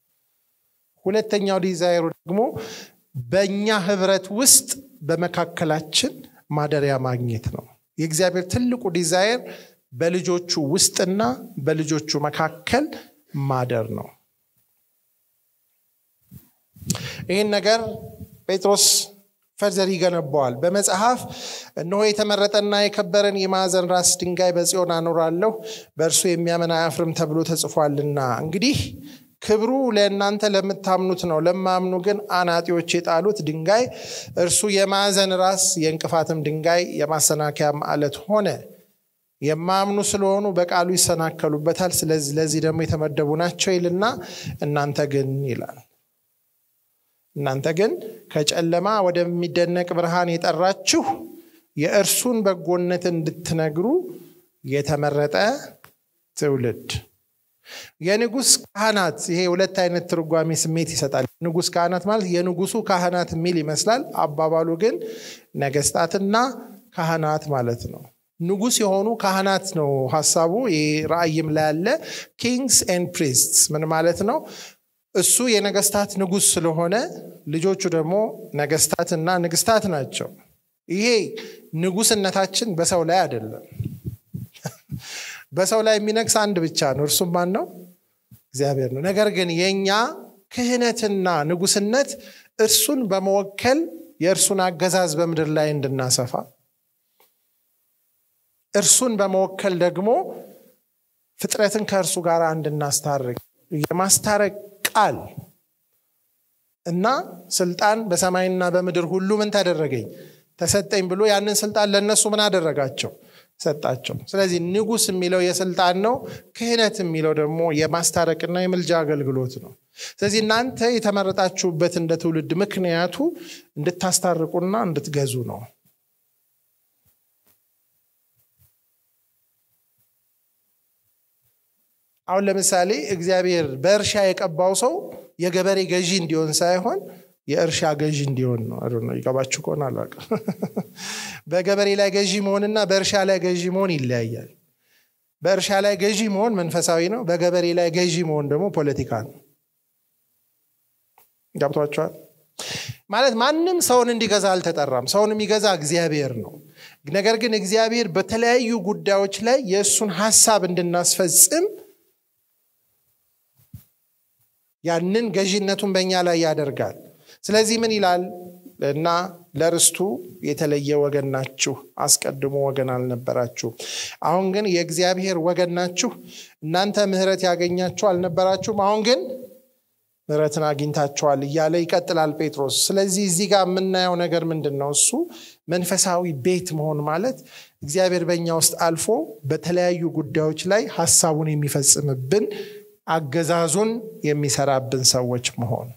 ሁለተኛው ዲዛይሩ ደግሞ በእኛ ህብረት ውስጥ በመካከላችን ማደሪያ ማግኘት ነው የእግዚአብሔር ትልቁ ዲዛይር በልጆቹ ውስጥና በልጆቹ መካከል ማደር ነው ይህን ነገር ጴጥሮስ ፈርዘር ይገነባዋል በመጽሐፍ እነሆ የተመረጠና የከበረን የማዕዘን ራስ ድንጋይ በጽዮን አኖራለሁ በእርሱ የሚያምን አያፍርም ተብሎ ተጽፏልና እንግዲህ ክብሩ ለእናንተ ለምታምኑት ነው ለማምኑ ግን አናጢዎች የጣሉት ድንጋይ እርሱ የማዕዘን ራስ የእንቅፋትም ድንጋይ የማሰናከያም አለት ሆነ የማያምኑ ስለሆኑ በቃሉ ይሰናከሉበታል። ስለዚህ ለዚህ ደግሞ የተመደቡ ናቸው ይልና እናንተ ግን ይላል እናንተ ግን ከጨለማ ወደሚደነቅ ብርሃን የጠራችሁ የእርሱን በጎነት እንድትነግሩ የተመረጠ ትውልድ የንጉስ ካህናት ይሄ ሁለት አይነት ትርጓሜ ስሜት ይሰጣል። ንጉስ ካህናት ማለት የንጉሱ ካህናት የሚል ይመስላል። አባባሉ ግን ነገስታትና ካህናት ማለት ነው። ንጉስ የሆኑ ካህናት ነው ሀሳቡ። ራእይም ላይ ያለ ኪንግስ ኤንድ ፕሪስትስ ምን ማለት ነው? እሱ የነገስታት ንጉስ ስለሆነ ልጆቹ ደግሞ ነገስታትና ንግስታት ናቸው። ይሄ ንጉስነታችን በሰው ላይ አይደለም። በሰው ላይ የሚነግስ አንድ ብቻ ነው። እርሱም ማን ነው? እግዚአብሔር ነው። ነገር ግን የእኛ ክህነትና ንጉስነት እርሱን በመወከል የእርሱን አገዛዝ በምድር ላይ እንድናሰፋ እርሱን በመወከል ደግሞ ፍጥረትን ከእርሱ ጋር እንድናስታርቅ የማስታረቅ ቃል እና ስልጣን በሰማይና በምድር ሁሉ ምን ተደረገኝ ተሰጠኝ ብሎ ያንን ስልጣን ለእነሱ ምን አደረጋቸው ሰጣቸው። ስለዚህ ንጉስ የሚለው የስልጣን ነው። ክህነት የሚለው ደግሞ የማስታረቅና የምልጃ አገልግሎት ነው። ስለዚህ እናንተ የተመረጣችሁበት እንደ ትውልድ ምክንያቱ እንድታስታርቁና እንድትገዙ ነው። አሁን ለምሳሌ እግዚአብሔር በእርሻ የቀባው ሰው የገበሬ ገዢ እንዲሆን ሳይሆን የእርሻ ገዢ እንዲሆን ነው። ነው ይገባችሁ ከሆነ አላውቅም። በገበሬ ላይ ገዢ መሆንና በእርሻ ላይ ገዢ መሆን ይለያያል። በእርሻ ላይ ገዢ መሆን መንፈሳዊ ነው። በገበሬ ላይ ገዢ መሆን ደግሞ ፖለቲካ ነው። ገብቷቸዋል። ማለት ማንም ሰውን እንዲገዛ አልተጠራም። ሰውን የሚገዛ እግዚአብሔር ነው። ነገር ግን እግዚአብሔር በተለያዩ ጉዳዮች ላይ የእሱን ሀሳብ እንድናስፈጽም ያንን ገዢነቱን በእኛ ላይ ያደርጋል። ስለዚህ ምን ይላል እና ለርስቱ የተለየ ወገን ናችሁ፣ አስቀድሞ ወገን አልነበራችሁ። አሁን ግን የእግዚአብሔር ወገን ናችሁ። እናንተ ምሕረት ያገኛችሁ አልነበራችሁም፣ አሁን ግን ምሕረትን አግኝታችኋል እያለ ይቀጥላል ጴጥሮስ። ስለዚህ እዚህ ጋር የምናየው ነገር ምንድን ነው? እሱ መንፈሳዊ ቤት መሆን ማለት እግዚአብሔር በእኛ ውስጥ አልፎ በተለያዩ ጉዳዮች ላይ ሀሳቡን የሚፈጽምብን አገዛዙን የሚሰራብን ሰዎች መሆን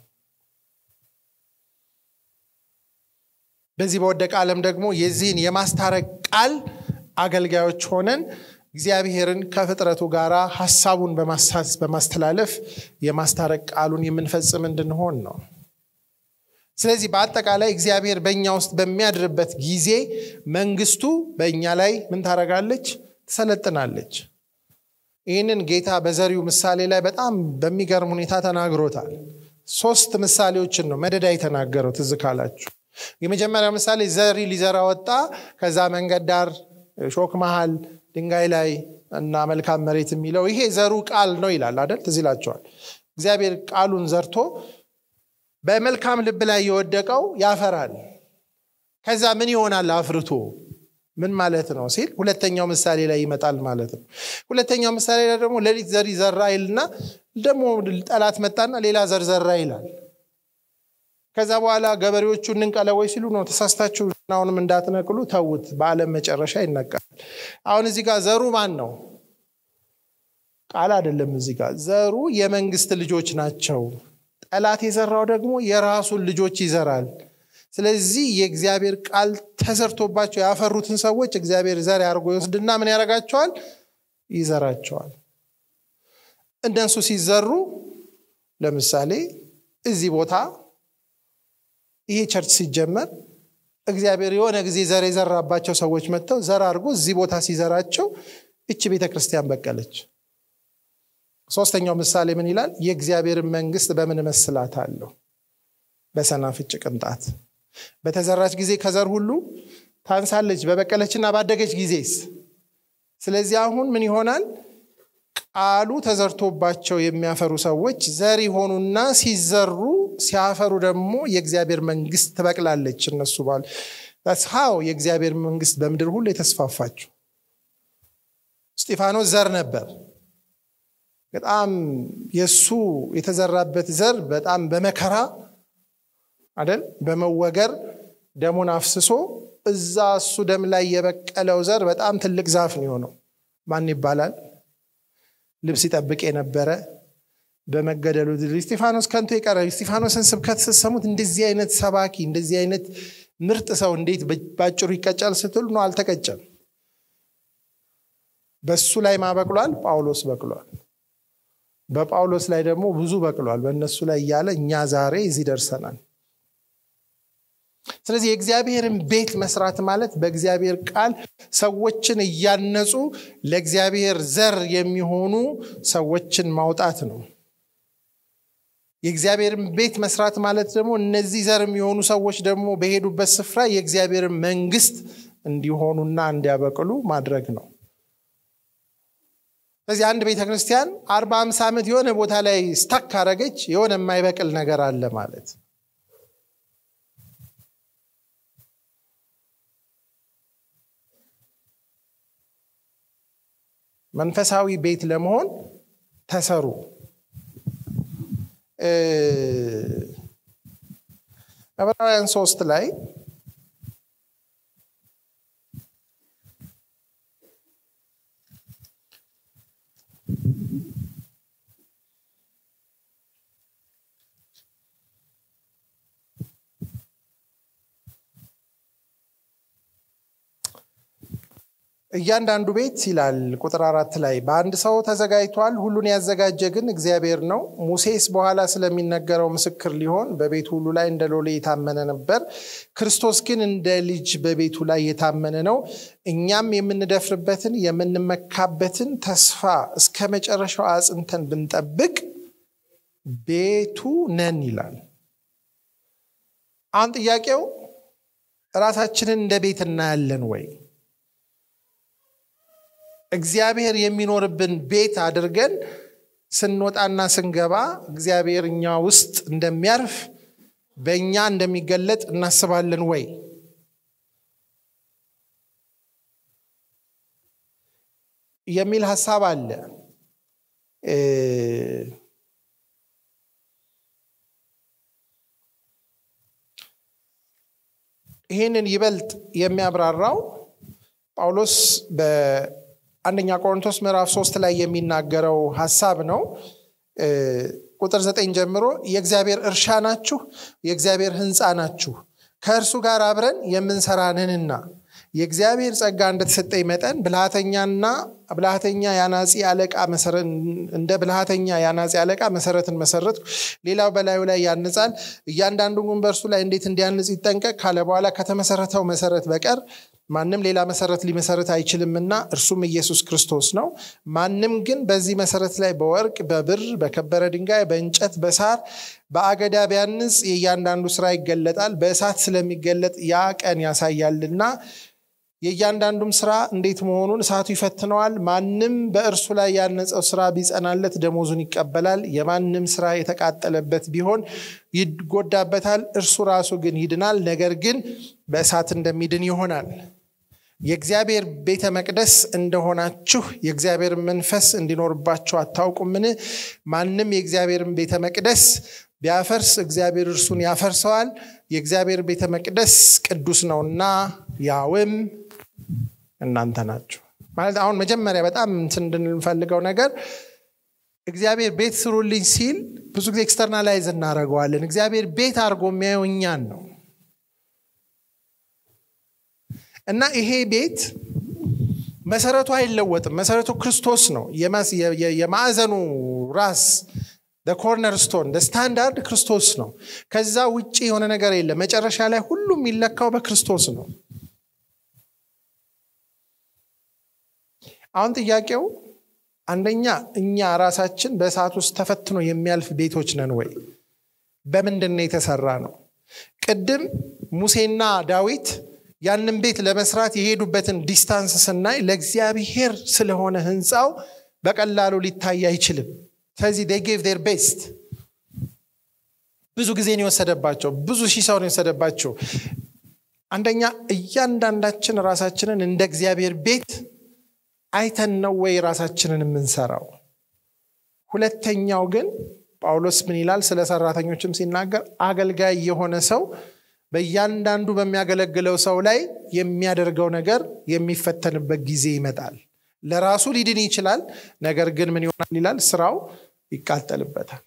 በዚህ በወደቀ ዓለም ደግሞ የዚህን የማስታረቅ ቃል አገልጋዮች ሆነን እግዚአብሔርን ከፍጥረቱ ጋር ሀሳቡን በማስተላለፍ የማስታረቅ ቃሉን የምንፈጽም እንድንሆን ነው። ስለዚህ በአጠቃላይ እግዚአብሔር በእኛ ውስጥ በሚያድርበት ጊዜ መንግስቱ በእኛ ላይ ምን ታደርጋለች? ትሰለጥናለች። ይህንን ጌታ በዘሪው ምሳሌ ላይ በጣም በሚገርም ሁኔታ ተናግሮታል። ሶስት ምሳሌዎችን ነው መደዳ የተናገረው ትዝ ካላችሁ የመጀመሪያው ምሳሌ ዘሪ ሊዘራ ወጣ። ከዛ መንገድ ዳር፣ ሾክ መሃል፣ ድንጋይ ላይ እና መልካም መሬት የሚለው ይሄ ዘሩ ቃል ነው ይላል አይደል? ትዝ ይላቸዋል። እግዚአብሔር ቃሉን ዘርቶ በመልካም ልብ ላይ የወደቀው ያፈራል። ከዛ ምን ይሆናል አፍርቶ ምን ማለት ነው ሲል ሁለተኛው ምሳሌ ላይ ይመጣል ማለት ነው። ሁለተኛው ምሳሌ ላይ ደግሞ ሌሊት ዘሪ ዘራ ይልና ደግሞ ጠላት መጣና ሌላ ዘር ዘራ ይላል። ከዛ በኋላ ገበሬዎቹ እንንቀለወይ ሲሉ ነው ተሳስታችሁ አሁንም እንዳትነቅሉ ተዉት፣ በዓለም መጨረሻ ይነቀላል። አሁን እዚህ ጋር ዘሩ ማን ነው? ቃል አይደለም። እዚህ ጋር ዘሩ የመንግስት ልጆች ናቸው። ጠላት የዘራው ደግሞ የራሱን ልጆች ይዘራል። ስለዚህ የእግዚአብሔር ቃል ተዘርቶባቸው ያፈሩትን ሰዎች እግዚአብሔር ዘር አድርጎ ይወስድና ምን ያደርጋቸዋል? ይዘራቸዋል። እነሱ ሲዘሩ ለምሳሌ እዚህ ቦታ ይሄ ቸርች ሲጀመር እግዚአብሔር የሆነ ጊዜ ዘር የዘራባቸው ሰዎች መጥተው ዘር አድርጎ እዚህ ቦታ ሲዘራቸው እች ቤተ ክርስቲያን በቀለች። ሶስተኛው ምሳሌ ምን ይላል? የእግዚአብሔርን መንግስት በምን እመስላታለሁ? በሰናፍጭ ቅንጣት። በተዘራች ጊዜ ከዘር ሁሉ ታንሳለች፣ በበቀለችና ባደገች ጊዜስ። ስለዚህ አሁን ምን ይሆናል? ቃሉ ተዘርቶባቸው የሚያፈሩ ሰዎች ዘር የሆኑና ሲዘሩ ሲያፈሩ ደግሞ የእግዚአብሔር መንግስት ትበቅላለች። እነሱ ባል ሀው የእግዚአብሔር መንግስት በምድር ሁሉ የተስፋፋችው። እስጢፋኖስ ዘር ነበር። በጣም የእሱ የተዘራበት ዘር በጣም በመከራ አይደል በመወገር ደሙን አፍስሶ እዛ እሱ ደም ላይ የበቀለው ዘር በጣም ትልቅ ዛፍ ነው የሆነው። ማን ይባላል? ልብስ ይጠብቅ የነበረ በመገደሉ እስጢፋኖስ ከንቱ የቀረ እስጢፋኖስን ስብከት ስትሰሙት እንደዚህ አይነት ሰባኪ እንደዚህ አይነት ምርጥ ሰው እንዴት ባጭሩ ይቀጫል ስትሉ ነው። አልተቀጨም። በሱ ላይ ማበቅሏል፣ ጳውሎስ በቅሏል። በጳውሎስ ላይ ደግሞ ብዙ በቅሏል። በእነሱ ላይ እያለ እኛ ዛሬ እዚህ ደርሰናል። ስለዚህ የእግዚአብሔርን ቤት መስራት ማለት በእግዚአብሔር ቃል ሰዎችን እያነጹ ለእግዚአብሔር ዘር የሚሆኑ ሰዎችን ማውጣት ነው። የእግዚአብሔርን ቤት መስራት ማለት ደግሞ እነዚህ ዘር የሚሆኑ ሰዎች ደግሞ በሄዱበት ስፍራ የእግዚአብሔርን መንግስት እንዲሆኑና እንዲያበቅሉ ማድረግ ነው። ስለዚህ አንድ ቤተ ክርስቲያን አርባ አምሳ ዓመት የሆነ ቦታ ላይ ስታክ ካረገች የሆነ የማይበቅል ነገር አለ ማለት መንፈሳዊ ቤት ለመሆን ተሰሩ። ዕብራውያን ሶስት ላይ እያንዳንዱ ቤት ይላል ቁጥር አራት ላይ በአንድ ሰው ተዘጋጅቷል፣ ሁሉን ያዘጋጀ ግን እግዚአብሔር ነው። ሙሴስ በኋላ ስለሚነገረው ምስክር ሊሆን በቤቱ ሁሉ ላይ እንደ ሎሌ የታመነ ነበር። ክርስቶስ ግን እንደ ልጅ በቤቱ ላይ የታመነ ነው። እኛም የምንደፍርበትን የምንመካበትን ተስፋ እስከ መጨረሻው አጽንተን ብንጠብቅ ቤቱ ነን ይላል። አሁን ጥያቄው ራሳችንን እንደ ቤት እናያለን ወይ? እግዚአብሔር የሚኖርብን ቤት አድርገን ስንወጣና ስንገባ እግዚአብሔር እኛ ውስጥ እንደሚያርፍ በእኛ እንደሚገለጥ እናስባለን ወይ? የሚል ሀሳብ አለ። ይህንን ይበልጥ የሚያብራራው ጳውሎስ በአንደኛ ቆሮንቶስ ምዕራፍ ሶስት ላይ የሚናገረው ሀሳብ ነው። ቁጥር ዘጠኝ ጀምሮ የእግዚአብሔር እርሻ ናችሁ፣ የእግዚአብሔር ሕንፃ ናችሁ፣ ከእርሱ ጋር አብረን የምንሰራንንና የእግዚአብሔር ጸጋ እንደተሰጠኝ መጠን ብልሃተኛና ብልሃተኛ የአናጺ አለቃ እንደ ብልሃተኛ የአናጺ አለቃ መሰረትን መሰረት ሌላው በላዩ ላይ ያንጻል። እያንዳንዱ ግን በእርሱ ላይ እንዴት እንዲያንጽ ይጠንቀቅ ካለ በኋላ ከተመሰረተው መሰረት በቀር ማንም ሌላ መሰረት ሊመሰረት አይችልምና እርሱም ኢየሱስ ክርስቶስ ነው። ማንም ግን በዚህ መሰረት ላይ በወርቅ፣ በብር፣ በከበረ ድንጋይ፣ በእንጨት፣ በሳር፣ በአገዳ ቢያንጽ የእያንዳንዱ ስራ ይገለጣል፣ በእሳት ስለሚገለጥ ያ ቀን ያሳያልና የእያንዳንዱም ስራ እንዴት መሆኑን እሳቱ ይፈትነዋል። ማንም በእርሱ ላይ ያነጸው ስራ ቢጸናለት ደሞዙን ይቀበላል። የማንም ስራ የተቃጠለበት ቢሆን ይጎዳበታል፣ እርሱ ራሱ ግን ይድናል፣ ነገር ግን በእሳት እንደሚድን ይሆናል። የእግዚአብሔር ቤተ መቅደስ እንደሆናችሁ የእግዚአብሔር መንፈስ እንዲኖርባችሁ አታውቁምን? ማንም የእግዚአብሔርን ቤተ መቅደስ ቢያፈርስ እግዚአብሔር እርሱን ያፈርሰዋል። የእግዚአብሔር ቤተ መቅደስ ቅዱስ ነውና ያውም እናንተ ናችሁ። ማለት አሁን መጀመሪያ በጣም እንትን እንድንፈልገው ነገር እግዚአብሔር ቤት ስሩልኝ ሲል ብዙ ጊዜ ኤክስተርናላይዝ እናደርገዋለን። እግዚአብሔር ቤት አድርጎ የሚያየው እኛን ነው እና ይሄ ቤት መሰረቱ አይለወጥም። መሰረቱ ክርስቶስ ነው። የማዕዘኑ ራስ ኮርነር ስቶን ስታንዳርድ ክርስቶስ ነው። ከዛ ውጭ የሆነ ነገር የለም። መጨረሻ ላይ ሁሉም የሚለካው በክርስቶስ ነው። አሁን ጥያቄው አንደኛ እኛ ራሳችን በእሳት ውስጥ ተፈትኖ የሚያልፍ ቤቶች ነን ወይ? በምንድን ነው የተሰራ ነው? ቅድም ሙሴና ዳዊት ያንን ቤት ለመስራት የሄዱበትን ዲስታንስ ስናይ ለእግዚአብሔር ስለሆነ ህንፃው በቀላሉ ሊታይ አይችልም። ስለዚህ ዴይ ጌቭ ዴር ቤስት ብዙ ጊዜ ነው የወሰደባቸው። ብዙ ሺህ ሰው ነው የወሰደባቸው። አንደኛ እያንዳንዳችን ራሳችንን እንደ እግዚአብሔር ቤት አይተን ነው ወይ ራሳችንን የምንሰራው? ሁለተኛው ግን ጳውሎስ ምን ይላል? ስለ ሰራተኞችም ሲናገር አገልጋይ የሆነ ሰው በእያንዳንዱ በሚያገለግለው ሰው ላይ የሚያደርገው ነገር የሚፈተንበት ጊዜ ይመጣል። ለራሱ ሊድን ይችላል። ነገር ግን ምን ይሆናል ይላል? ስራው ይቃጠልበታል።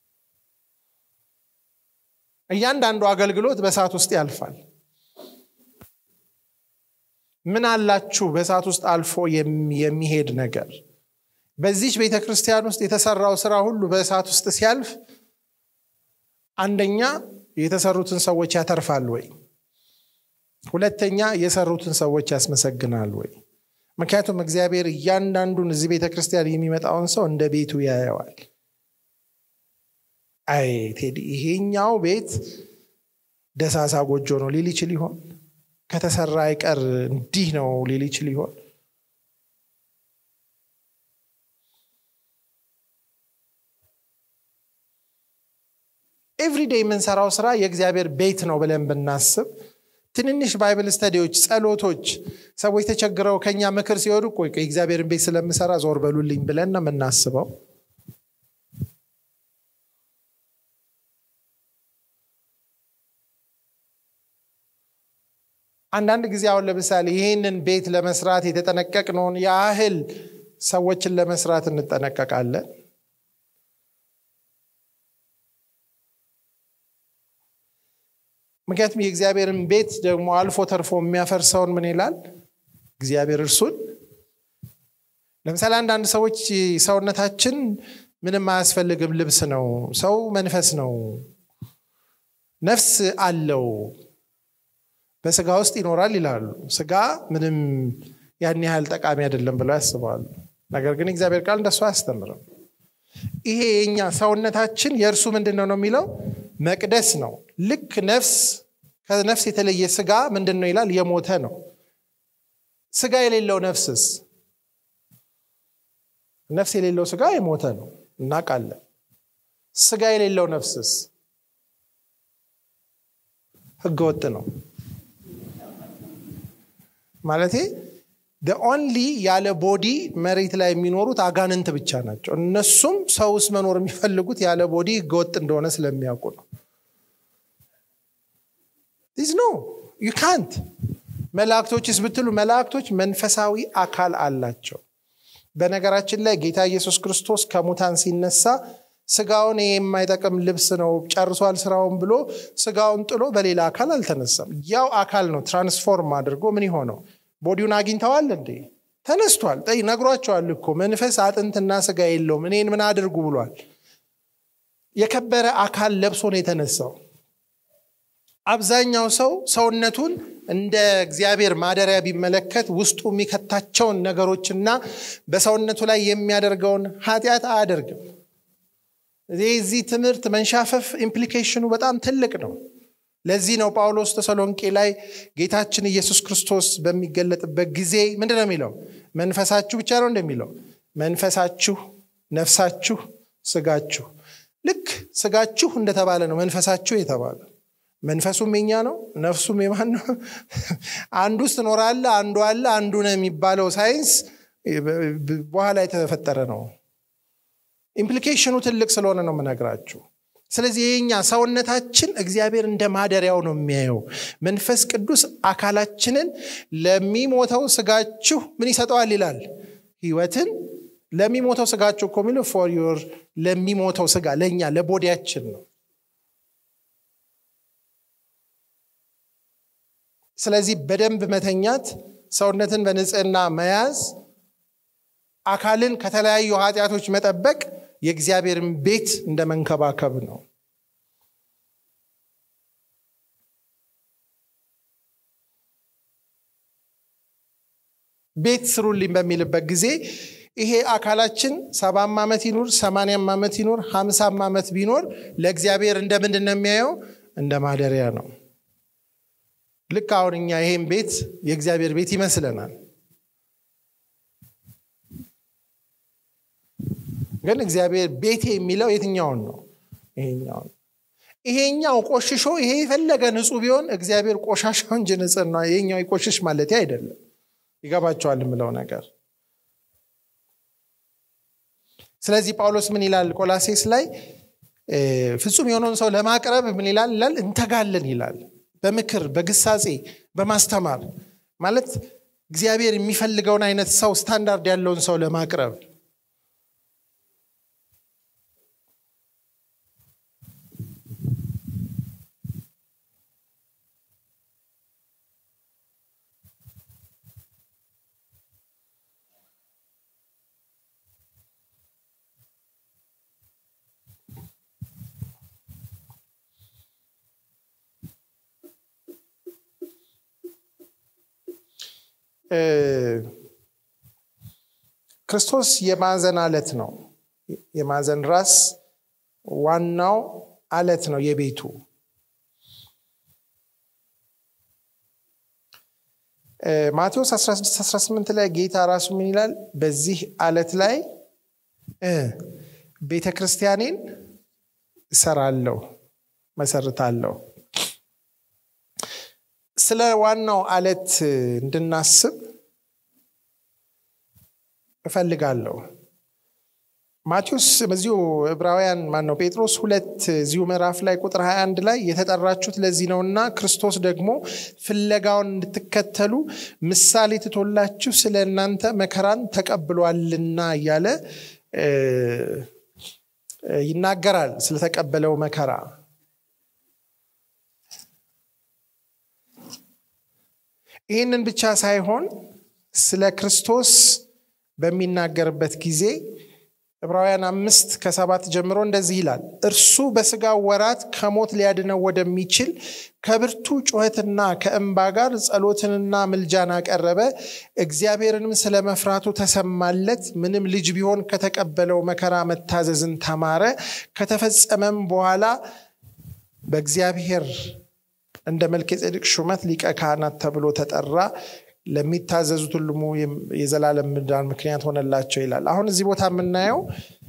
እያንዳንዱ አገልግሎት በእሳት ውስጥ ያልፋል። ምን አላችሁ በእሳት ውስጥ አልፎ የሚሄድ ነገር? በዚች ቤተ ክርስቲያን ውስጥ የተሰራው ስራ ሁሉ በእሳት ውስጥ ሲያልፍ አንደኛ የተሰሩትን ሰዎች ያተርፋል ወይ? ሁለተኛ የሰሩትን ሰዎች ያስመሰግናል ወይ? ምክንያቱም እግዚአብሔር እያንዳንዱን እዚህ ቤተ ክርስቲያን የሚመጣውን ሰው እንደ ቤቱ ያየዋል። አይ ቴዲ ይሄኛው ቤት ደሳሳ ጎጆ ነው ሊል ይችል ይሆን? ከተሰራ አይቀር እንዲህ ነው ሊል ይችል ይሆን? ኤቭሪዴይ የምንሰራው ስራ የእግዚአብሔር ቤት ነው ብለን ብናስብ ትንንሽ ባይብል ስተዲዎች፣ ጸሎቶች፣ ሰዎች ተቸግረው ከኛ ምክር ሲወዱ ቆይ የእግዚአብሔርን ቤት ስለምሰራ ዞር በሉልኝ ብለን ነው የምናስበው። አንዳንድ ጊዜ አሁን ለምሳሌ ይህንን ቤት ለመስራት የተጠነቀቅነውን ያህል ሰዎችን ለመስራት እንጠነቀቃለን። ምክንያቱም የእግዚአብሔርን ቤት ደግሞ አልፎ ተርፎ የሚያፈርሰውን ምን ይላል እግዚአብሔር እርሱን ለምሳሌ አንዳንድ ሰዎች ሰውነታችን ምንም አያስፈልግም ልብስ ነው ሰው መንፈስ ነው ነፍስ አለው በስጋ ውስጥ ይኖራል ይላሉ ስጋ ምንም ያን ያህል ጠቃሚ አይደለም ብለው ያስባሉ ነገር ግን እግዚአብሔር ቃል እንደሱ አያስተምርም ይሄ የኛ ሰውነታችን የእርሱ ምንድን ነው ነው የሚለው መቅደስ ነው ልክ ነፍስ ከነፍስ የተለየ ስጋ ምንድን ነው ይላል የሞተ ነው ስጋ የሌለው ነፍስስ ነፍስ የሌለው ስጋ የሞተ ነው እናውቃለን ስጋ የሌለው ነፍስስ ህገወጥ ነው ማለቴ ኦንሊ ያለ ቦዲ መሬት ላይ የሚኖሩት አጋንንት ብቻ ናቸው እነሱም ሰው ውስጥ መኖር የሚፈልጉት ያለ ቦዲ ህገወጥ እንደሆነ ስለሚያውቁ ነው ዲዝ ኖ ዩ ካንት መላእክቶችስ ብትሉ መላእክቶች መንፈሳዊ አካል አላቸው በነገራችን ላይ ጌታ ኢየሱስ ክርስቶስ ከሙታን ሲነሳ ስጋውን ይሄ የማይጠቅም ልብስ ነው ጨርሷል ስራውን ብሎ ስጋውን ጥሎ በሌላ አካል አልተነሳም ያው አካል ነው ትራንስፎርም አድርጎ ምን የሆነው ቦዲውን አግኝተዋል እንዴ ተነስቷል ጠይ ነግሯቸዋል እኮ መንፈስ አጥንትና ስጋ የለውም እኔን ምን አድርጉ ብሏል የከበረ አካል ለብሶ ነው የተነሳው አብዛኛው ሰው ሰውነቱን እንደ እግዚአብሔር ማደሪያ ቢመለከት ውስጡ የሚከታቸውን ነገሮችና በሰውነቱ ላይ የሚያደርገውን ኃጢአት አያደርግም የዚህ ትምህርት መንሻፈፍ ኢምፕሊኬሽኑ በጣም ትልቅ ነው ለዚህ ነው ጳውሎስ ተሰሎንቄ ላይ ጌታችን ኢየሱስ ክርስቶስ በሚገለጥበት ጊዜ ምንድን ነው የሚለው መንፈሳችሁ ብቻ ነው እንደሚለው መንፈሳችሁ ነፍሳችሁ ስጋችሁ ልክ ስጋችሁ እንደተባለ ነው መንፈሳችሁ የተባለ መንፈሱም የኛ ነው ነፍሱም የማን ነው አንዱ ውስጥ ትኖራለ አንዱ አለ አንዱ ነው የሚባለው ሳይንስ በኋላ የተፈጠረ ነው ኢምፕሊኬሽኑ ትልቅ ስለሆነ ነው የምነግራችሁ ስለዚህ የኛ ሰውነታችን እግዚአብሔር እንደ ማደሪያው ነው የሚያየው መንፈስ ቅዱስ አካላችንን ለሚሞተው ስጋችሁ ምን ይሰጠዋል ይላል ህይወትን ለሚሞተው ስጋችሁ እኮ የሚለው ፎር ዮር ለሚሞተው ስጋ ለእኛ ለቦዲያችን ነው ስለዚህ በደንብ መተኛት ሰውነትን በንጽህና መያዝ አካልን ከተለያዩ ኃጢአቶች መጠበቅ የእግዚአብሔርን ቤት እንደ መንከባከብ ነው ቤት ስሩልኝ በሚልበት ጊዜ ይሄ አካላችን ሰባም ዓመት ይኑር ሰማንያም ዓመት ይኑር ሀምሳም ዓመት ቢኖር ለእግዚአብሔር እንደ ምንድን ነው የሚያየው እንደ ማደሪያ ነው ልክ አሁን እኛ ይሄን ቤት የእግዚአብሔር ቤት ይመስለናል ግን እግዚአብሔር ቤቴ የሚለው የትኛውን ነው ይሄኛውን ይሄኛው ቆሽሾ ይሄ የፈለገ ንጹህ ቢሆን እግዚአብሔር ቆሻሻው እንጂ ንጽህና ይሄኛው ይቆሽሽ ማለት አይደለም ይገባቸዋል የምለው ነገር ስለዚህ ጳውሎስ ምን ይላል ቆላሴስ ላይ ፍጹም የሆነውን ሰው ለማቅረብ ምን ይላል ይላል እንተጋለን ይላል በምክር በግሳጼ በማስተማር ማለት እግዚአብሔር የሚፈልገውን አይነት ሰው ስታንዳርድ ያለውን ሰው ለማቅረብ ክርስቶስ የማዕዘን አለት ነው። የማዕዘን ራስ ዋናው አለት ነው የቤቱ። ማቴዎስ 1618 ላይ ጌታ ራሱ ምን ይላል? በዚህ አለት ላይ ቤተ ክርስቲያኔን እሰራለሁ፣ መሰርታለሁ። ስለ ዋናው አለት እንድናስብ እፈልጋለሁ። ማቴዎስ በዚሁ ዕብራውያን ማን ነው ጴጥሮስ ሁለት እዚሁ ምዕራፍ ላይ ቁጥር 21 ላይ የተጠራችሁት ለዚህ ነውና ክርስቶስ ደግሞ ፍለጋውን እንድትከተሉ ምሳሌ ትቶላችሁ ስለ እናንተ መከራን ተቀብሏልና እያለ ይናገራል። ስለተቀበለው መከራ ይህንን ብቻ ሳይሆን ስለ ክርስቶስ በሚናገርበት ጊዜ ዕብራውያን አምስት ከሰባት ጀምሮ እንደዚህ ይላል። እርሱ በስጋው ወራት ከሞት ሊያድነው ወደሚችል ከብርቱ ጩኸትና ከእንባ ጋር ጸሎትንና ምልጃን አቀረበ። እግዚአብሔርንም ስለ መፍራቱ ተሰማለት። ምንም ልጅ ቢሆን ከተቀበለው መከራ መታዘዝን ተማረ። ከተፈጸመም በኋላ በእግዚአብሔር እንደ መልከ ጼዴቅ ሹመት ሊቀ ካህናት ተብሎ ተጠራ። ለሚታዘዙት ሁሉም የዘላለም ምዳን ምክንያት ሆነላቸው ይላል። አሁን እዚህ ቦታ የምናየው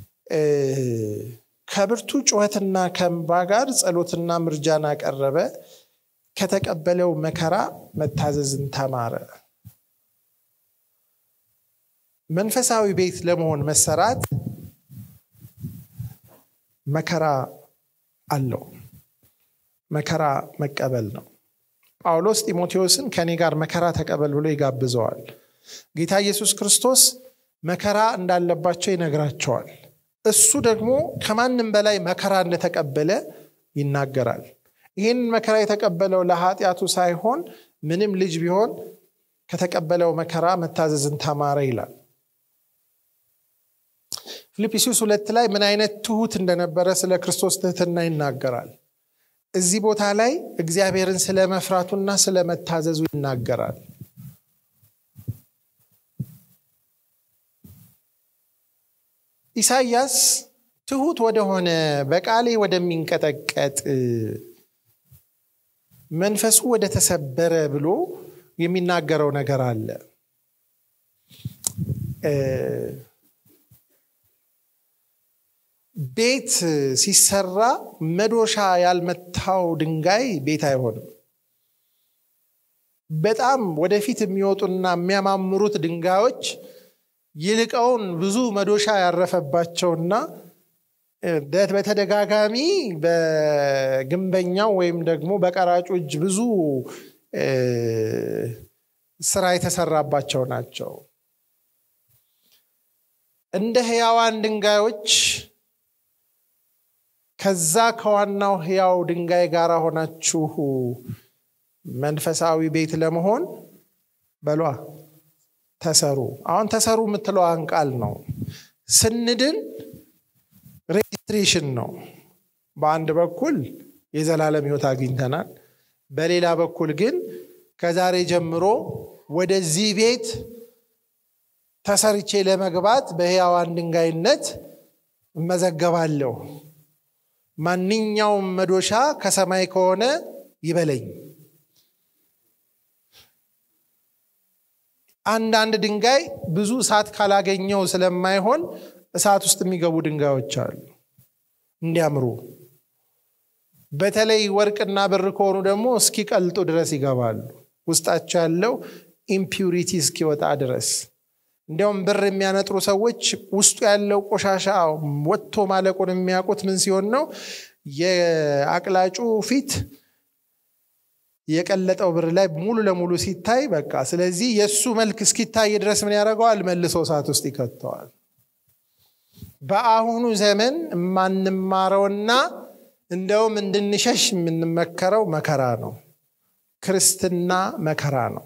ከብርቱ ጩኸትና ከእንባ ጋር ጸሎትና ምርጃን አቀረበ፣ ከተቀበለው መከራ መታዘዝን ተማረ። መንፈሳዊ ቤት ለመሆን መሰራት መከራ አለው። መከራ መቀበል ነው። ጳውሎስ ጢሞቴዎስን ከእኔ ጋር መከራ ተቀበል ብሎ ይጋብዘዋል። ጌታ ኢየሱስ ክርስቶስ መከራ እንዳለባቸው ይነግራቸዋል። እሱ ደግሞ ከማንም በላይ መከራ እንደተቀበለ ይናገራል። ይህን መከራ የተቀበለው ለኃጢአቱ ሳይሆን ምንም ልጅ ቢሆን ከተቀበለው መከራ መታዘዝን ተማረ ይላል። ፊልጵስዩስ ሁለት ላይ ምን አይነት ትሁት እንደነበረ ስለ ክርስቶስ ትህትና ይናገራል። እዚህ ቦታ ላይ እግዚአብሔርን ስለ መፍራቱና ስለ መታዘዙ ይናገራል። ኢሳይያስ ትሁት ወደሆነ በቃሌ ወደሚንቀጠቀጥ መንፈሱ ወደ ተሰበረ ብሎ የሚናገረው ነገር አለ። ቤት ሲሰራ መዶሻ ያልመታው ድንጋይ ቤት አይሆንም። በጣም ወደፊት የሚወጡና የሚያማምሩት ድንጋዮች ይልቀውን ብዙ መዶሻ ያረፈባቸውና በተደጋጋሚ በግንበኛው ወይም ደግሞ በቀራጩ እጅ ብዙ ስራ የተሰራባቸው ናቸው። እንደ ህያዋን ድንጋዮች ከዛ ከዋናው ህያው ድንጋይ ጋር ሆናችሁ መንፈሳዊ ቤት ለመሆን በሏ ተሰሩ። አሁን ተሰሩ የምትለዋን ቃል ነው። ስንድን ሬጅስትሬሽን ነው። በአንድ በኩል የዘላለም ህይወት አግኝተናል። በሌላ በኩል ግን ከዛሬ ጀምሮ ወደዚህ ቤት ተሰርቼ ለመግባት በህያዋን ድንጋይነት እመዘገባለሁ። ማንኛውም መዶሻ ከሰማይ ከሆነ ይበለኝ። አንዳንድ ድንጋይ ብዙ እሳት ካላገኘው ስለማይሆን እሳት ውስጥ የሚገቡ ድንጋዮች አሉ እንዲያምሩ። በተለይ ወርቅና ብር ከሆኑ ደግሞ እስኪቀልጡ ድረስ ይገባሉ። ውስጣቸው ያለው ኢምፒውሪቲ እስኪወጣ ድረስ። እንዲያውም ብር የሚያነጥሩ ሰዎች ውስጡ ያለው ቆሻሻ ወጥቶ ማለቁን የሚያውቁት ምን ሲሆን ነው? የአቅላጩ ፊት የቀለጠው ብር ላይ ሙሉ ለሙሉ ሲታይ በቃ ስለዚህ የእሱ መልክ እስኪታይ ድረስ ምን ያደርገዋል? መልሶ እሳት ውስጥ ይከተዋል። በአሁኑ ዘመን የማንማረውና እንደውም እንድንሸሽ የምንመከረው መከራ ነው። ክርስትና መከራ ነው።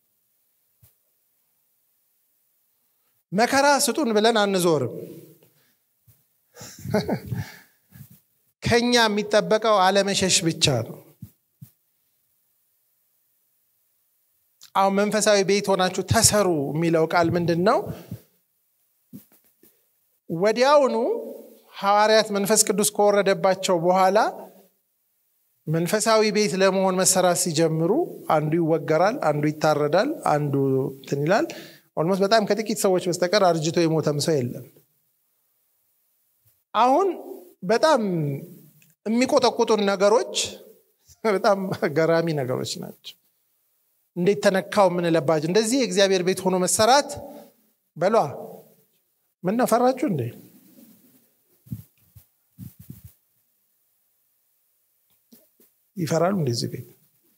መከራ ስጡን ብለን አንዞርም። ከኛ የሚጠበቀው አለመሸሽ ብቻ ነው። አሁን መንፈሳዊ ቤት ሆናችሁ ተሰሩ የሚለው ቃል ምንድን ነው? ወዲያውኑ ሐዋርያት መንፈስ ቅዱስ ከወረደባቸው በኋላ መንፈሳዊ ቤት ለመሆን መሰራት ሲጀምሩ አንዱ ይወገራል፣ አንዱ ይታረዳል፣ አንዱ እንትን ይላል። ኦልሞስት በጣም ከጥቂት ሰዎች በስተቀር አርጅቶ የሞተም ሰው የለም። አሁን በጣም የሚቆጠቁጡን ነገሮች በጣም ገራሚ ነገሮች ናቸው። እንዴት ተነካው የምንለባቸው እንደዚህ የእግዚአብሔር ቤት ሆኖ መሰራት በሏ ምን ነፈራችሁ እንዴ? ይፈራሉ እንደዚህ ቤት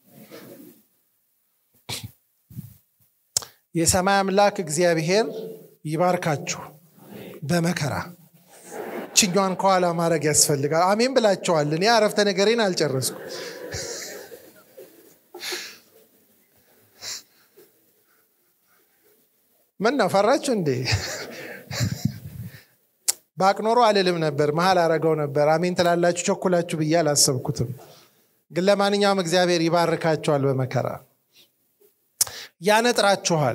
የሰማይ አምላክ እግዚአብሔር ይባርካችሁ በመከራ ችኛዋን ከኋላ ማድረግ ያስፈልጋል። አሜን ብላቸዋል። እኔ አረፍተ ነገሬን አልጨረስኩ። ምን ነው ፈራችሁ እንዴ? ባቅኖሮ አልልም ነበር፣ መሀል አረገው ነበር። አሜን ትላላችሁ ቸኩላችሁ ብዬ አላሰብኩትም። ግን ለማንኛውም እግዚአብሔር ይባርካችኋል በመከራ ያነጥራችኋል፣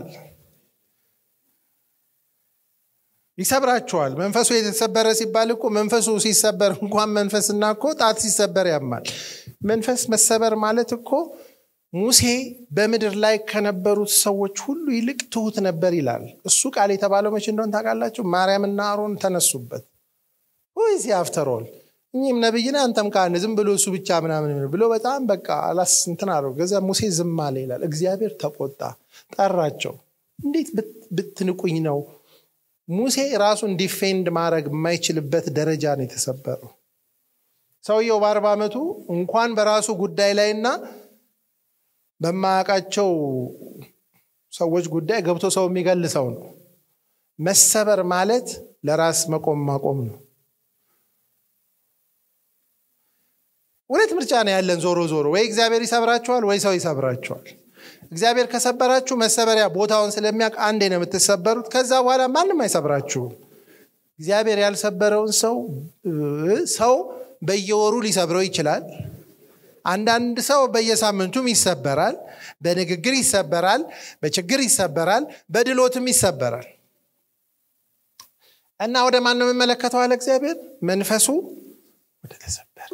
ይሰብራችኋል። መንፈሱ የተሰበረ ሲባል እኮ መንፈሱ ሲሰበር እንኳን መንፈስና እኮ ጣት ሲሰበር ያማል። መንፈስ መሰበር ማለት እኮ ሙሴ በምድር ላይ ከነበሩት ሰዎች ሁሉ ይልቅ ትሁት ነበር ይላል። እሱ ቃል የተባለው መቼ እንደሆን ታውቃላችሁ? ማርያምና አሮን ተነሱበት። ወይዚ አፍተሮል እኚህም ነብይነ አንተም ካህን ዝም ብሎ እሱ ብቻ ምናምን ብሎ በጣም በቃ አላስ እንትን አለው። ገዛ ሙሴ ዝም አለ ይላል። እግዚአብሔር ተቆጣ፣ ጠራቸው። እንዴት ብትንቁኝ ነው? ሙሴ ራሱን ዲፌንድ ማድረግ የማይችልበት ደረጃ ነው የተሰበረው። ሰውየው በአርባ ዓመቱ እንኳን በራሱ ጉዳይ ላይና በማያውቃቸው ሰዎች ጉዳይ ገብቶ ሰው የሚገል ሰው ነው። መሰበር ማለት ለራስ መቆም ማቆም ነው። ሁለት ምርጫ ነው ያለን። ዞሮ ዞሮ ወይ እግዚአብሔር ይሰብራችኋል ወይ ሰው ይሰብራችኋል። እግዚአብሔር ከሰበራችሁ መሰበሪያ ቦታውን ስለሚያውቅ አንዴ ነው የምትሰበሩት። ከዛ በኋላ ማንም አይሰብራችሁም። እግዚአብሔር ያልሰበረውን ሰው ሰው በየወሩ ሊሰብረው ይችላል። አንዳንድ ሰው በየሳምንቱም ይሰበራል። በንግግር ይሰበራል፣ በችግር ይሰበራል፣ በድሎትም ይሰበራል። እና ወደ ማን ነው የምመለከተው አለ እግዚአብሔር መንፈሱ ወደ ተሰበረ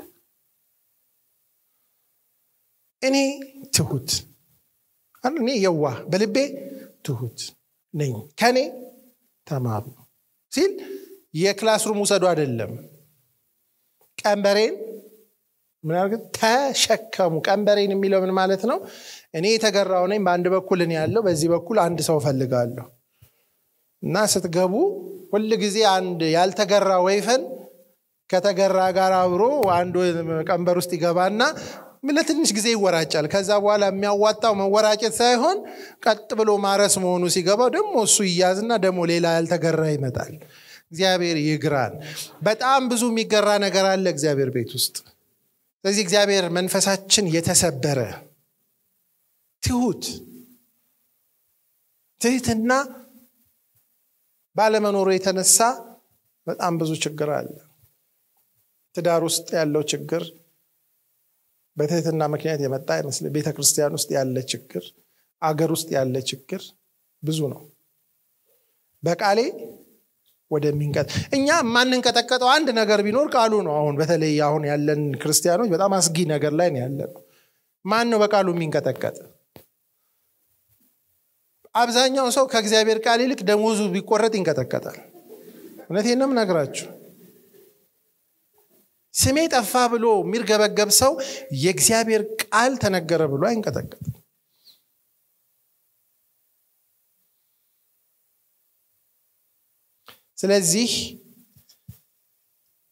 እኔ ትሁት እኔ የዋህ በልቤ ትሁት ነኝ ከኔ ተማሩ ሲል የክላስሩም ውሰዱ አይደለም ቀንበሬን ምናልባት ተሸከሙ ቀንበሬን የሚለው ምን ማለት ነው እኔ የተገራው ነኝ በአንድ በኩል እኔ ያለው በዚህ በኩል አንድ ሰው ፈልጋለሁ እና ስትገቡ ሁል ጊዜ አንድ ያልተገራ ወይፈን ከተገራ ጋር አብሮ አንዱ ቀንበር ውስጥ ይገባና ለትንሽ ጊዜ ይወራጫል። ከዛ በኋላ የሚያዋጣው መወራጨት ሳይሆን ቀጥ ብሎ ማረስ መሆኑ ሲገባው ደግሞ እሱ ይያዝና ደግሞ ሌላ ያልተገራ ይመጣል። እግዚአብሔር ይግራን። በጣም ብዙ የሚገራ ነገር አለ እግዚአብሔር ቤት ውስጥ። ስለዚህ እግዚአብሔር መንፈሳችን የተሰበረ ትሁት ትህትና ባለመኖሩ የተነሳ በጣም ብዙ ችግር አለ። ትዳር ውስጥ ያለው ችግር በትህትና ምክንያት የመጣ አይመስልም። ቤተ ክርስቲያን ውስጥ ያለ ችግር፣ አገር ውስጥ ያለ ችግር ብዙ ነው። በቃሌ ወደሚንቀጥ እኛ የማንንቀጠቀጠው አንድ ነገር ቢኖር ቃሉ ነው። አሁን በተለይ አሁን ያለን ክርስቲያኖች በጣም አስጊ ነገር ላይ ነው ያለ ነው። ማን ነው በቃሉ የሚንቀጠቀጥ? አብዛኛው ሰው ከእግዚአብሔር ቃል ይልቅ ደሞዙ ቢቆረጥ ይንቀጠቀጣል። እውነቴን ነው የምነግራችሁ። ስሜ ጠፋ ብሎ የሚርገበገብ ሰው የእግዚአብሔር ቃል ተነገረ ብሎ አይንቀጠቀጥም። ስለዚህ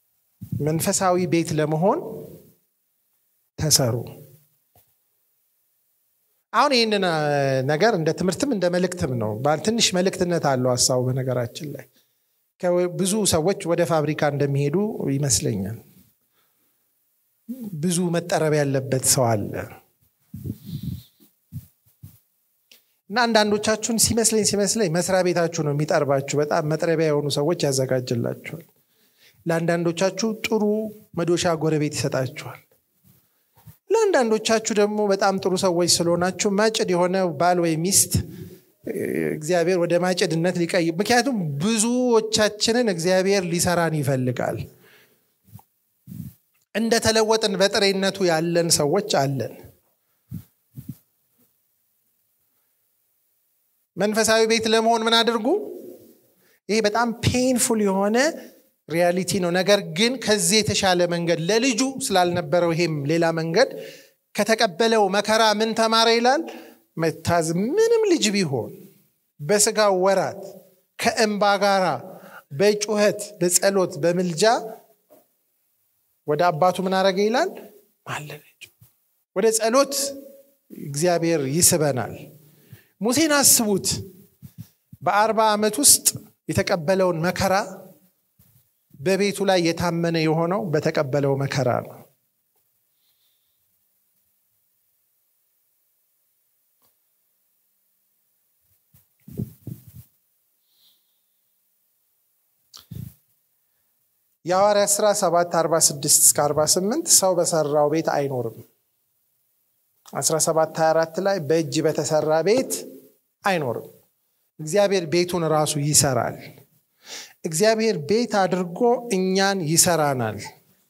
መንፈሳዊ ቤት ለመሆን ተሰሩ። አሁን ይህንን ነገር እንደ ትምህርትም እንደ መልእክትም ነው ትንሽ መልእክትነት አለው ሀሳቡ በነገራችን ላይ ብዙ ሰዎች ወደ ፋብሪካ እንደሚሄዱ ይመስለኛል ብዙ መጠረብ ያለበት ሰው አለ እና አንዳንዶቻችሁን ሲመስለኝ ሲመስለኝ መስሪያ ቤታችሁ ነው የሚጠርባችሁ በጣም መጥረቢያ የሆኑ ሰዎች ያዘጋጅላችኋል ለአንዳንዶቻችሁ ጥሩ መዶሻ ጎረቤት ይሰጣችኋል ለአንዳንዶቻችሁ ደግሞ በጣም ጥሩ ሰዎች ስለሆናችሁ ማጭድ የሆነ ባል ወይ ሚስት እግዚአብሔር ወደ ማጭድነት ሊቀይ ምክንያቱም ብዙዎቻችንን እግዚአብሔር ሊሰራን ይፈልጋል እንደተለወጥን በጥሬነቱ ያለን ሰዎች አለን መንፈሳዊ ቤት ለመሆን ምን አድርጉ ይሄ በጣም ፔንፉል የሆነ ሪያሊቲ ነው ነገር ግን ከዚህ የተሻለ መንገድ ለልጁ ስላልነበረው ይሄም ሌላ መንገድ ከተቀበለው መከራ ምን ተማረ ይላል መታዝ ምንም ልጅ ቢሆን በስጋ ወራት ከእንባ ጋራ በጩኸት በጸሎት በምልጃ ወደ አባቱ ምን አረገ ይላል ማለለች ወደ ጸሎት እግዚአብሔር ይስበናል ሙሴን አስቡት በአርባ ዓመት ውስጥ የተቀበለውን መከራ በቤቱ ላይ የታመነ የሆነው በተቀበለው መከራ ነው የሐዋርያ ሥራ 7 46 እስከ 48 ሰው በሰራው ቤት አይኖርም 17 24 ላይ በእጅ በተሰራ ቤት አይኖርም እግዚአብሔር ቤቱን ራሱ ይሰራል እግዚአብሔር ቤት አድርጎ እኛን ይሰራናል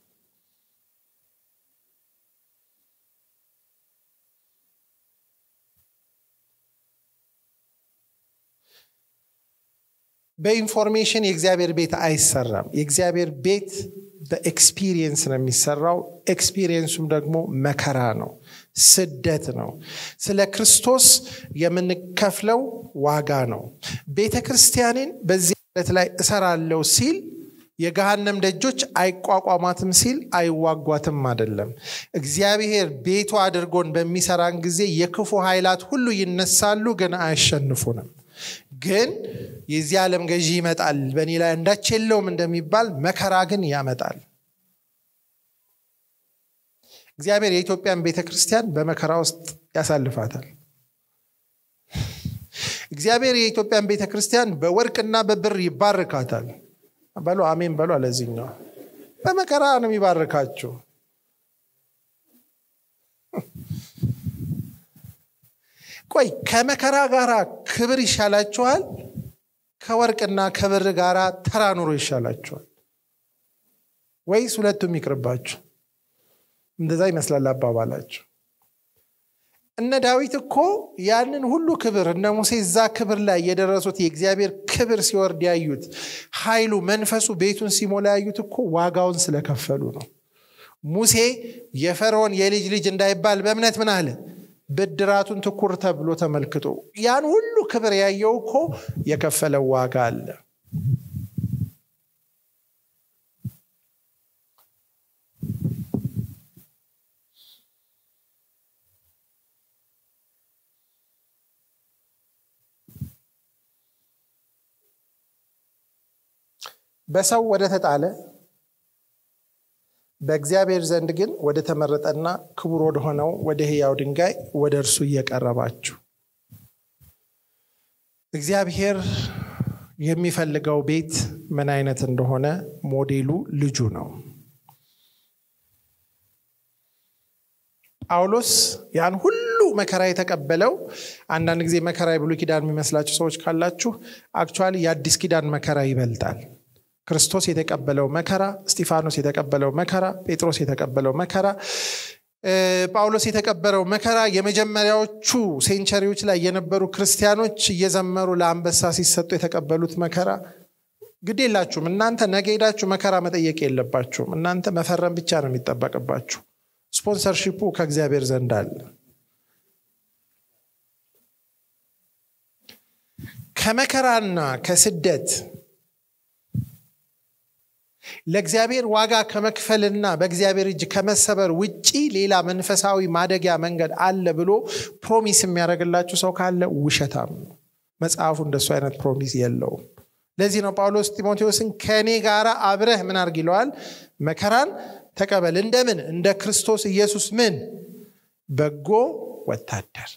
በኢንፎርሜሽን የእግዚአብሔር ቤት አይሰራም የእግዚአብሔር ቤት በኤክስፒሪየንስ ነው የሚሰራው ኤክስፒሪየንሱም ደግሞ መከራ ነው ስደት ነው ስለ ክርስቶስ የምንከፍለው ዋጋ ነው ቤተ ክርስቲያንን በዚህ ለት ላይ እሰራለሁ ሲል የገሃነም ደጆች አይቋቋማትም ሲል አይዋጓትም አይደለም እግዚአብሔር ቤቱ አድርጎን በሚሰራን ጊዜ የክፉ ኃይላት ሁሉ ይነሳሉ ግን አያሸንፉንም ግን የዚህ ዓለም ገዢ ይመጣል በእኔ ላይ እንዳች የለውም እንደሚባል መከራ ግን ያመጣል እግዚአብሔር የኢትዮጵያን ቤተ ክርስቲያን በመከራ ውስጥ ያሳልፋታል እግዚአብሔር የኢትዮጵያን ቤተ ክርስቲያን በወርቅና በብር ይባርካታል በሎ አሜን በሎ አለዚህኛው በመከራ ነው የሚባርካችሁ ቆይ ከመከራ ጋር ክብር ይሻላችኋል ከወርቅና ከብር ጋር ተራ ኑሮ ይሻላችኋል ወይስ ሁለቱም ይቅርባችሁ እንደዛ ይመስላል አባባላቸው እነ ዳዊት እኮ ያንን ሁሉ ክብር እነ ሙሴ እዛ ክብር ላይ የደረሱት የእግዚአብሔር ክብር ሲወርድ ያዩት ኃይሉ መንፈሱ ቤቱን ሲሞላ ያዩት እኮ ዋጋውን ስለከፈሉ ነው ሙሴ የፈርዖን የልጅ ልጅ እንዳይባል በእምነት ምን አለ ብድራቱን ትኩር ተብሎ ተመልክቶ ያን ሁሉ ክብር ያየው እኮ የከፈለው ዋጋ አለ በሰው ወደ ተጣለ በእግዚአብሔር ዘንድ ግን ወደ ተመረጠና ክቡር ወደሆነው ወደ ህያው ድንጋይ ወደ እርሱ እየቀረባችሁ እግዚአብሔር የሚፈልገው ቤት ምን አይነት እንደሆነ ሞዴሉ ልጁ ነው ጳውሎስ ያን ሁሉ መከራ የተቀበለው አንዳንድ ጊዜ መከራ የብሉ ኪዳን የሚመስላችሁ ሰዎች ካላችሁ አክቹዋሊ የአዲስ ኪዳን መከራ ይበልጣል ክርስቶስ የተቀበለው መከራ እስጢፋኖስ የተቀበለው መከራ ጴጥሮስ የተቀበለው መከራ ጳውሎስ የተቀበለው መከራ የመጀመሪያዎቹ ሴንቸሪዎች ላይ የነበሩ ክርስቲያኖች እየዘመሩ ለአንበሳ ሲሰጡ የተቀበሉት መከራ ግድ የላችሁም እናንተ ነገ ሄዳችሁ መከራ መጠየቅ የለባችሁም እናንተ መፈረም ብቻ ነው የሚጠበቅባችሁ ስፖንሰርሺፑ ከእግዚአብሔር ዘንድ አለ ከመከራና ከስደት ለእግዚአብሔር ዋጋ ከመክፈልና በእግዚአብሔር እጅ ከመሰበር ውጪ ሌላ መንፈሳዊ ማደጊያ መንገድ አለ ብሎ ፕሮሚስ የሚያደርግላችሁ ሰው ካለ ውሸታም ነው። መጽሐፉ እንደሱ አይነት ፕሮሚስ የለውም። ለዚህ ነው ጳውሎስ ጢሞቴዎስን ከእኔ ጋር አብረህ ምን አርግ ይለዋል? መከራን ተቀበል። እንደምን እንደ ክርስቶስ ኢየሱስ ምን በጎ ወታደር።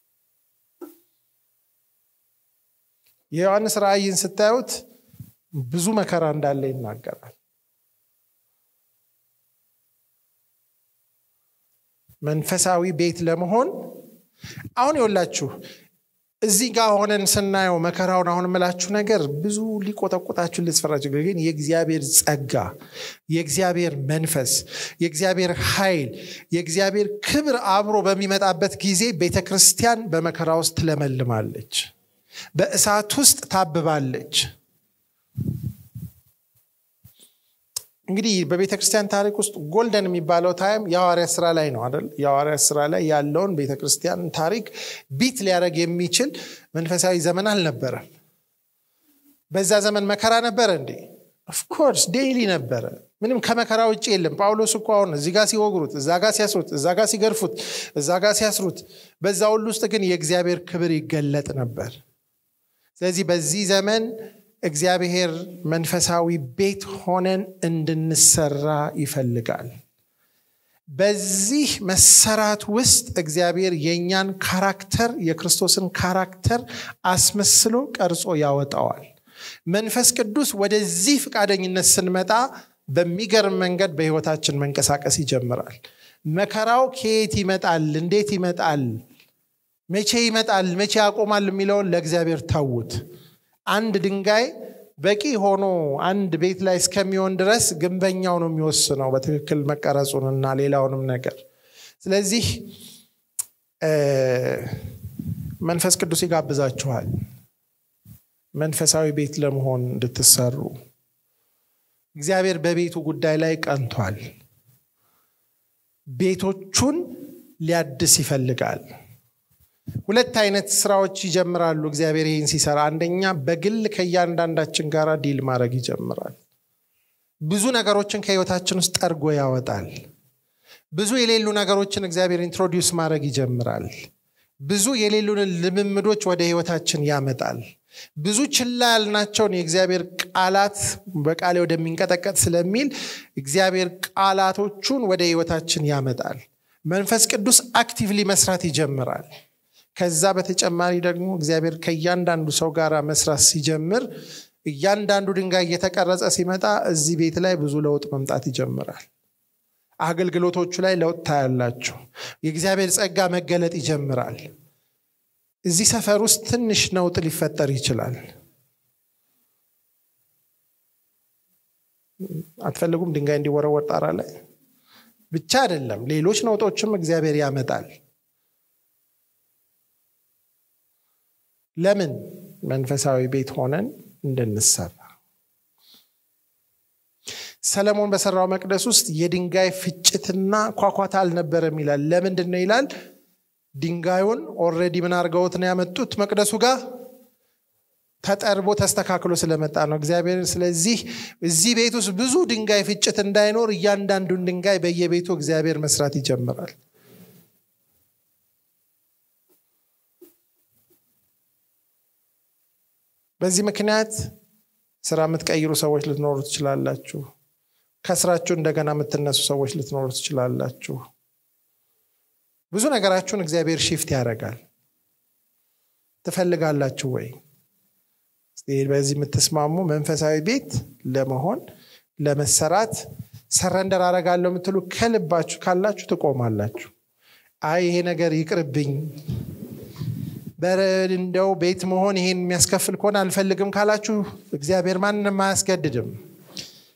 የዮሐንስ ራእይን ስታዩት ብዙ መከራ እንዳለ ይናገራል። መንፈሳዊ ቤት ለመሆን አሁን ይወላችሁ እዚህ ጋር ሆነን ስናየው መከራውን አሁን የምላችሁ ነገር ብዙ ሊቆጠቁጣችሁ ልትፈራችሁ፣ ግን የእግዚአብሔር ጸጋ፣ የእግዚአብሔር መንፈስ፣ የእግዚአብሔር ኃይል፣ የእግዚአብሔር ክብር አብሮ በሚመጣበት ጊዜ ቤተ ክርስቲያን በመከራ ውስጥ ትለመልማለች፣ በእሳት ውስጥ ታብባለች። እንግዲህ በቤተ ክርስቲያን ታሪክ ውስጥ ጎልደን የሚባለው ታይም የሐዋርያ ስራ ላይ ነው አይደል? የሐዋርያ ስራ ላይ ያለውን ቤተ ክርስቲያን ታሪክ ቢት ሊያደርግ የሚችል መንፈሳዊ ዘመን አልነበረም። በዛ ዘመን መከራ ነበረ እንዴ? ኦፍኮርስ ዴይሊ ነበረ። ምንም ከመከራ ውጭ የለም። ጳውሎስ እኮ አሁን እዚህ ጋር ሲወግሩት፣ እዛ ጋር ሲያስሩት፣ እዛ ጋር ሲገርፉት፣ እዛ ጋር ሲያስሩት፣ በዛ ሁሉ ውስጥ ግን የእግዚአብሔር ክብር ይገለጥ ነበር። ስለዚህ በዚህ ዘመን እግዚአብሔር መንፈሳዊ ቤት ሆነን እንድንሰራ ይፈልጋል። በዚህ መሰራት ውስጥ እግዚአብሔር የእኛን ካራክተር የክርስቶስን ካራክተር አስመስሎ ቀርጾ ያወጣዋል። መንፈስ ቅዱስ ወደዚህ ፈቃደኝነት ስንመጣ በሚገርም መንገድ በሕይወታችን መንቀሳቀስ ይጀምራል። መከራው ከየት ይመጣል? እንዴት ይመጣል? መቼ ይመጣል? መቼ ያቆማል? የሚለውን ለእግዚአብሔር ተዉት። አንድ ድንጋይ በቂ ሆኖ አንድ ቤት ላይ እስከሚሆን ድረስ ግንበኛው ነው የሚወስነው በትክክል መቀረጹንና ሌላውንም ነገር። ስለዚህ መንፈስ ቅዱስ ይጋብዛችኋል መንፈሳዊ ቤት ለመሆን እንድትሰሩ። እግዚአብሔር በቤቱ ጉዳይ ላይ ቀንቷል። ቤቶቹን ሊያድስ ይፈልጋል። ሁለት አይነት ስራዎች ይጀምራሉ እግዚአብሔር ይህን ሲሰራ። አንደኛ በግል ከእያንዳንዳችን ጋር ዲል ማድረግ ይጀምራል። ብዙ ነገሮችን ከህይወታችን ውስጥ ጠርጎ ያወጣል። ብዙ የሌሉ ነገሮችን እግዚአብሔር ኢንትሮዲውስ ማድረግ ይጀምራል። ብዙ የሌሉንን ልምምዶች ወደ ህይወታችን ያመጣል። ብዙ ችላ ያልናቸውን የእግዚአብሔር ቃላት በቃሌ ወደሚንቀጠቀጥ ስለሚል እግዚአብሔር ቃላቶቹን ወደ ህይወታችን ያመጣል። መንፈስ ቅዱስ አክቲቭሊ መስራት ይጀምራል። ከዛ በተጨማሪ ደግሞ እግዚአብሔር ከእያንዳንዱ ሰው ጋር መስራት ሲጀምር እያንዳንዱ ድንጋይ እየተቀረጸ ሲመጣ እዚህ ቤት ላይ ብዙ ለውጥ መምጣት ይጀምራል። አገልግሎቶቹ ላይ ለውጥ ታያላችሁ። የእግዚአብሔር ጸጋ መገለጥ ይጀምራል። እዚህ ሰፈር ውስጥ ትንሽ ነውጥ ሊፈጠር ይችላል። አትፈልጉም? ድንጋይ እንዲወረወር ጣራ ላይ ብቻ አይደለም፣ ሌሎች ነውጦችም እግዚአብሔር ያመጣል። ለምን? መንፈሳዊ ቤት ሆነን እንድንሰራ። ሰለሞን በሰራው መቅደስ ውስጥ የድንጋይ ፍጭትና ኳኳታ አልነበረም ይላል። ለምንድን ነው ይላል? ድንጋዩን ኦልሬዲ ምን አድርገውት ነው ያመጡት? መቅደሱ ጋር ተጠርቦ ተስተካክሎ ስለመጣ ነው እግዚአብሔር። ስለዚህ እዚህ ቤት ውስጥ ብዙ ድንጋይ ፍጭት እንዳይኖር እያንዳንዱን ድንጋይ በየቤቱ እግዚአብሔር መስራት ይጀምራል። በዚህ ምክንያት ስራ የምትቀይሩ ሰዎች ልትኖሩ ትችላላችሁ። ከስራችሁ እንደገና የምትነሱ ሰዎች ልትኖሩ ትችላላችሁ። ብዙ ነገራችሁን እግዚአብሔር ሺፍት ያደርጋል። ትፈልጋላችሁ ወይ? በዚህ የምትስማሙ መንፈሳዊ ቤት ለመሆን ለመሰራት ሰረንደር አረጋለሁ የምትሉ ከልባችሁ ካላችሁ ትቆማላችሁ። አይ ይሄ ነገር ይቅርብኝ፣ እንደው ቤት መሆን ይሄን የሚያስከፍል ከሆነ አልፈልግም ካላችሁ እግዚአብሔር ማንንም አያስገድድም።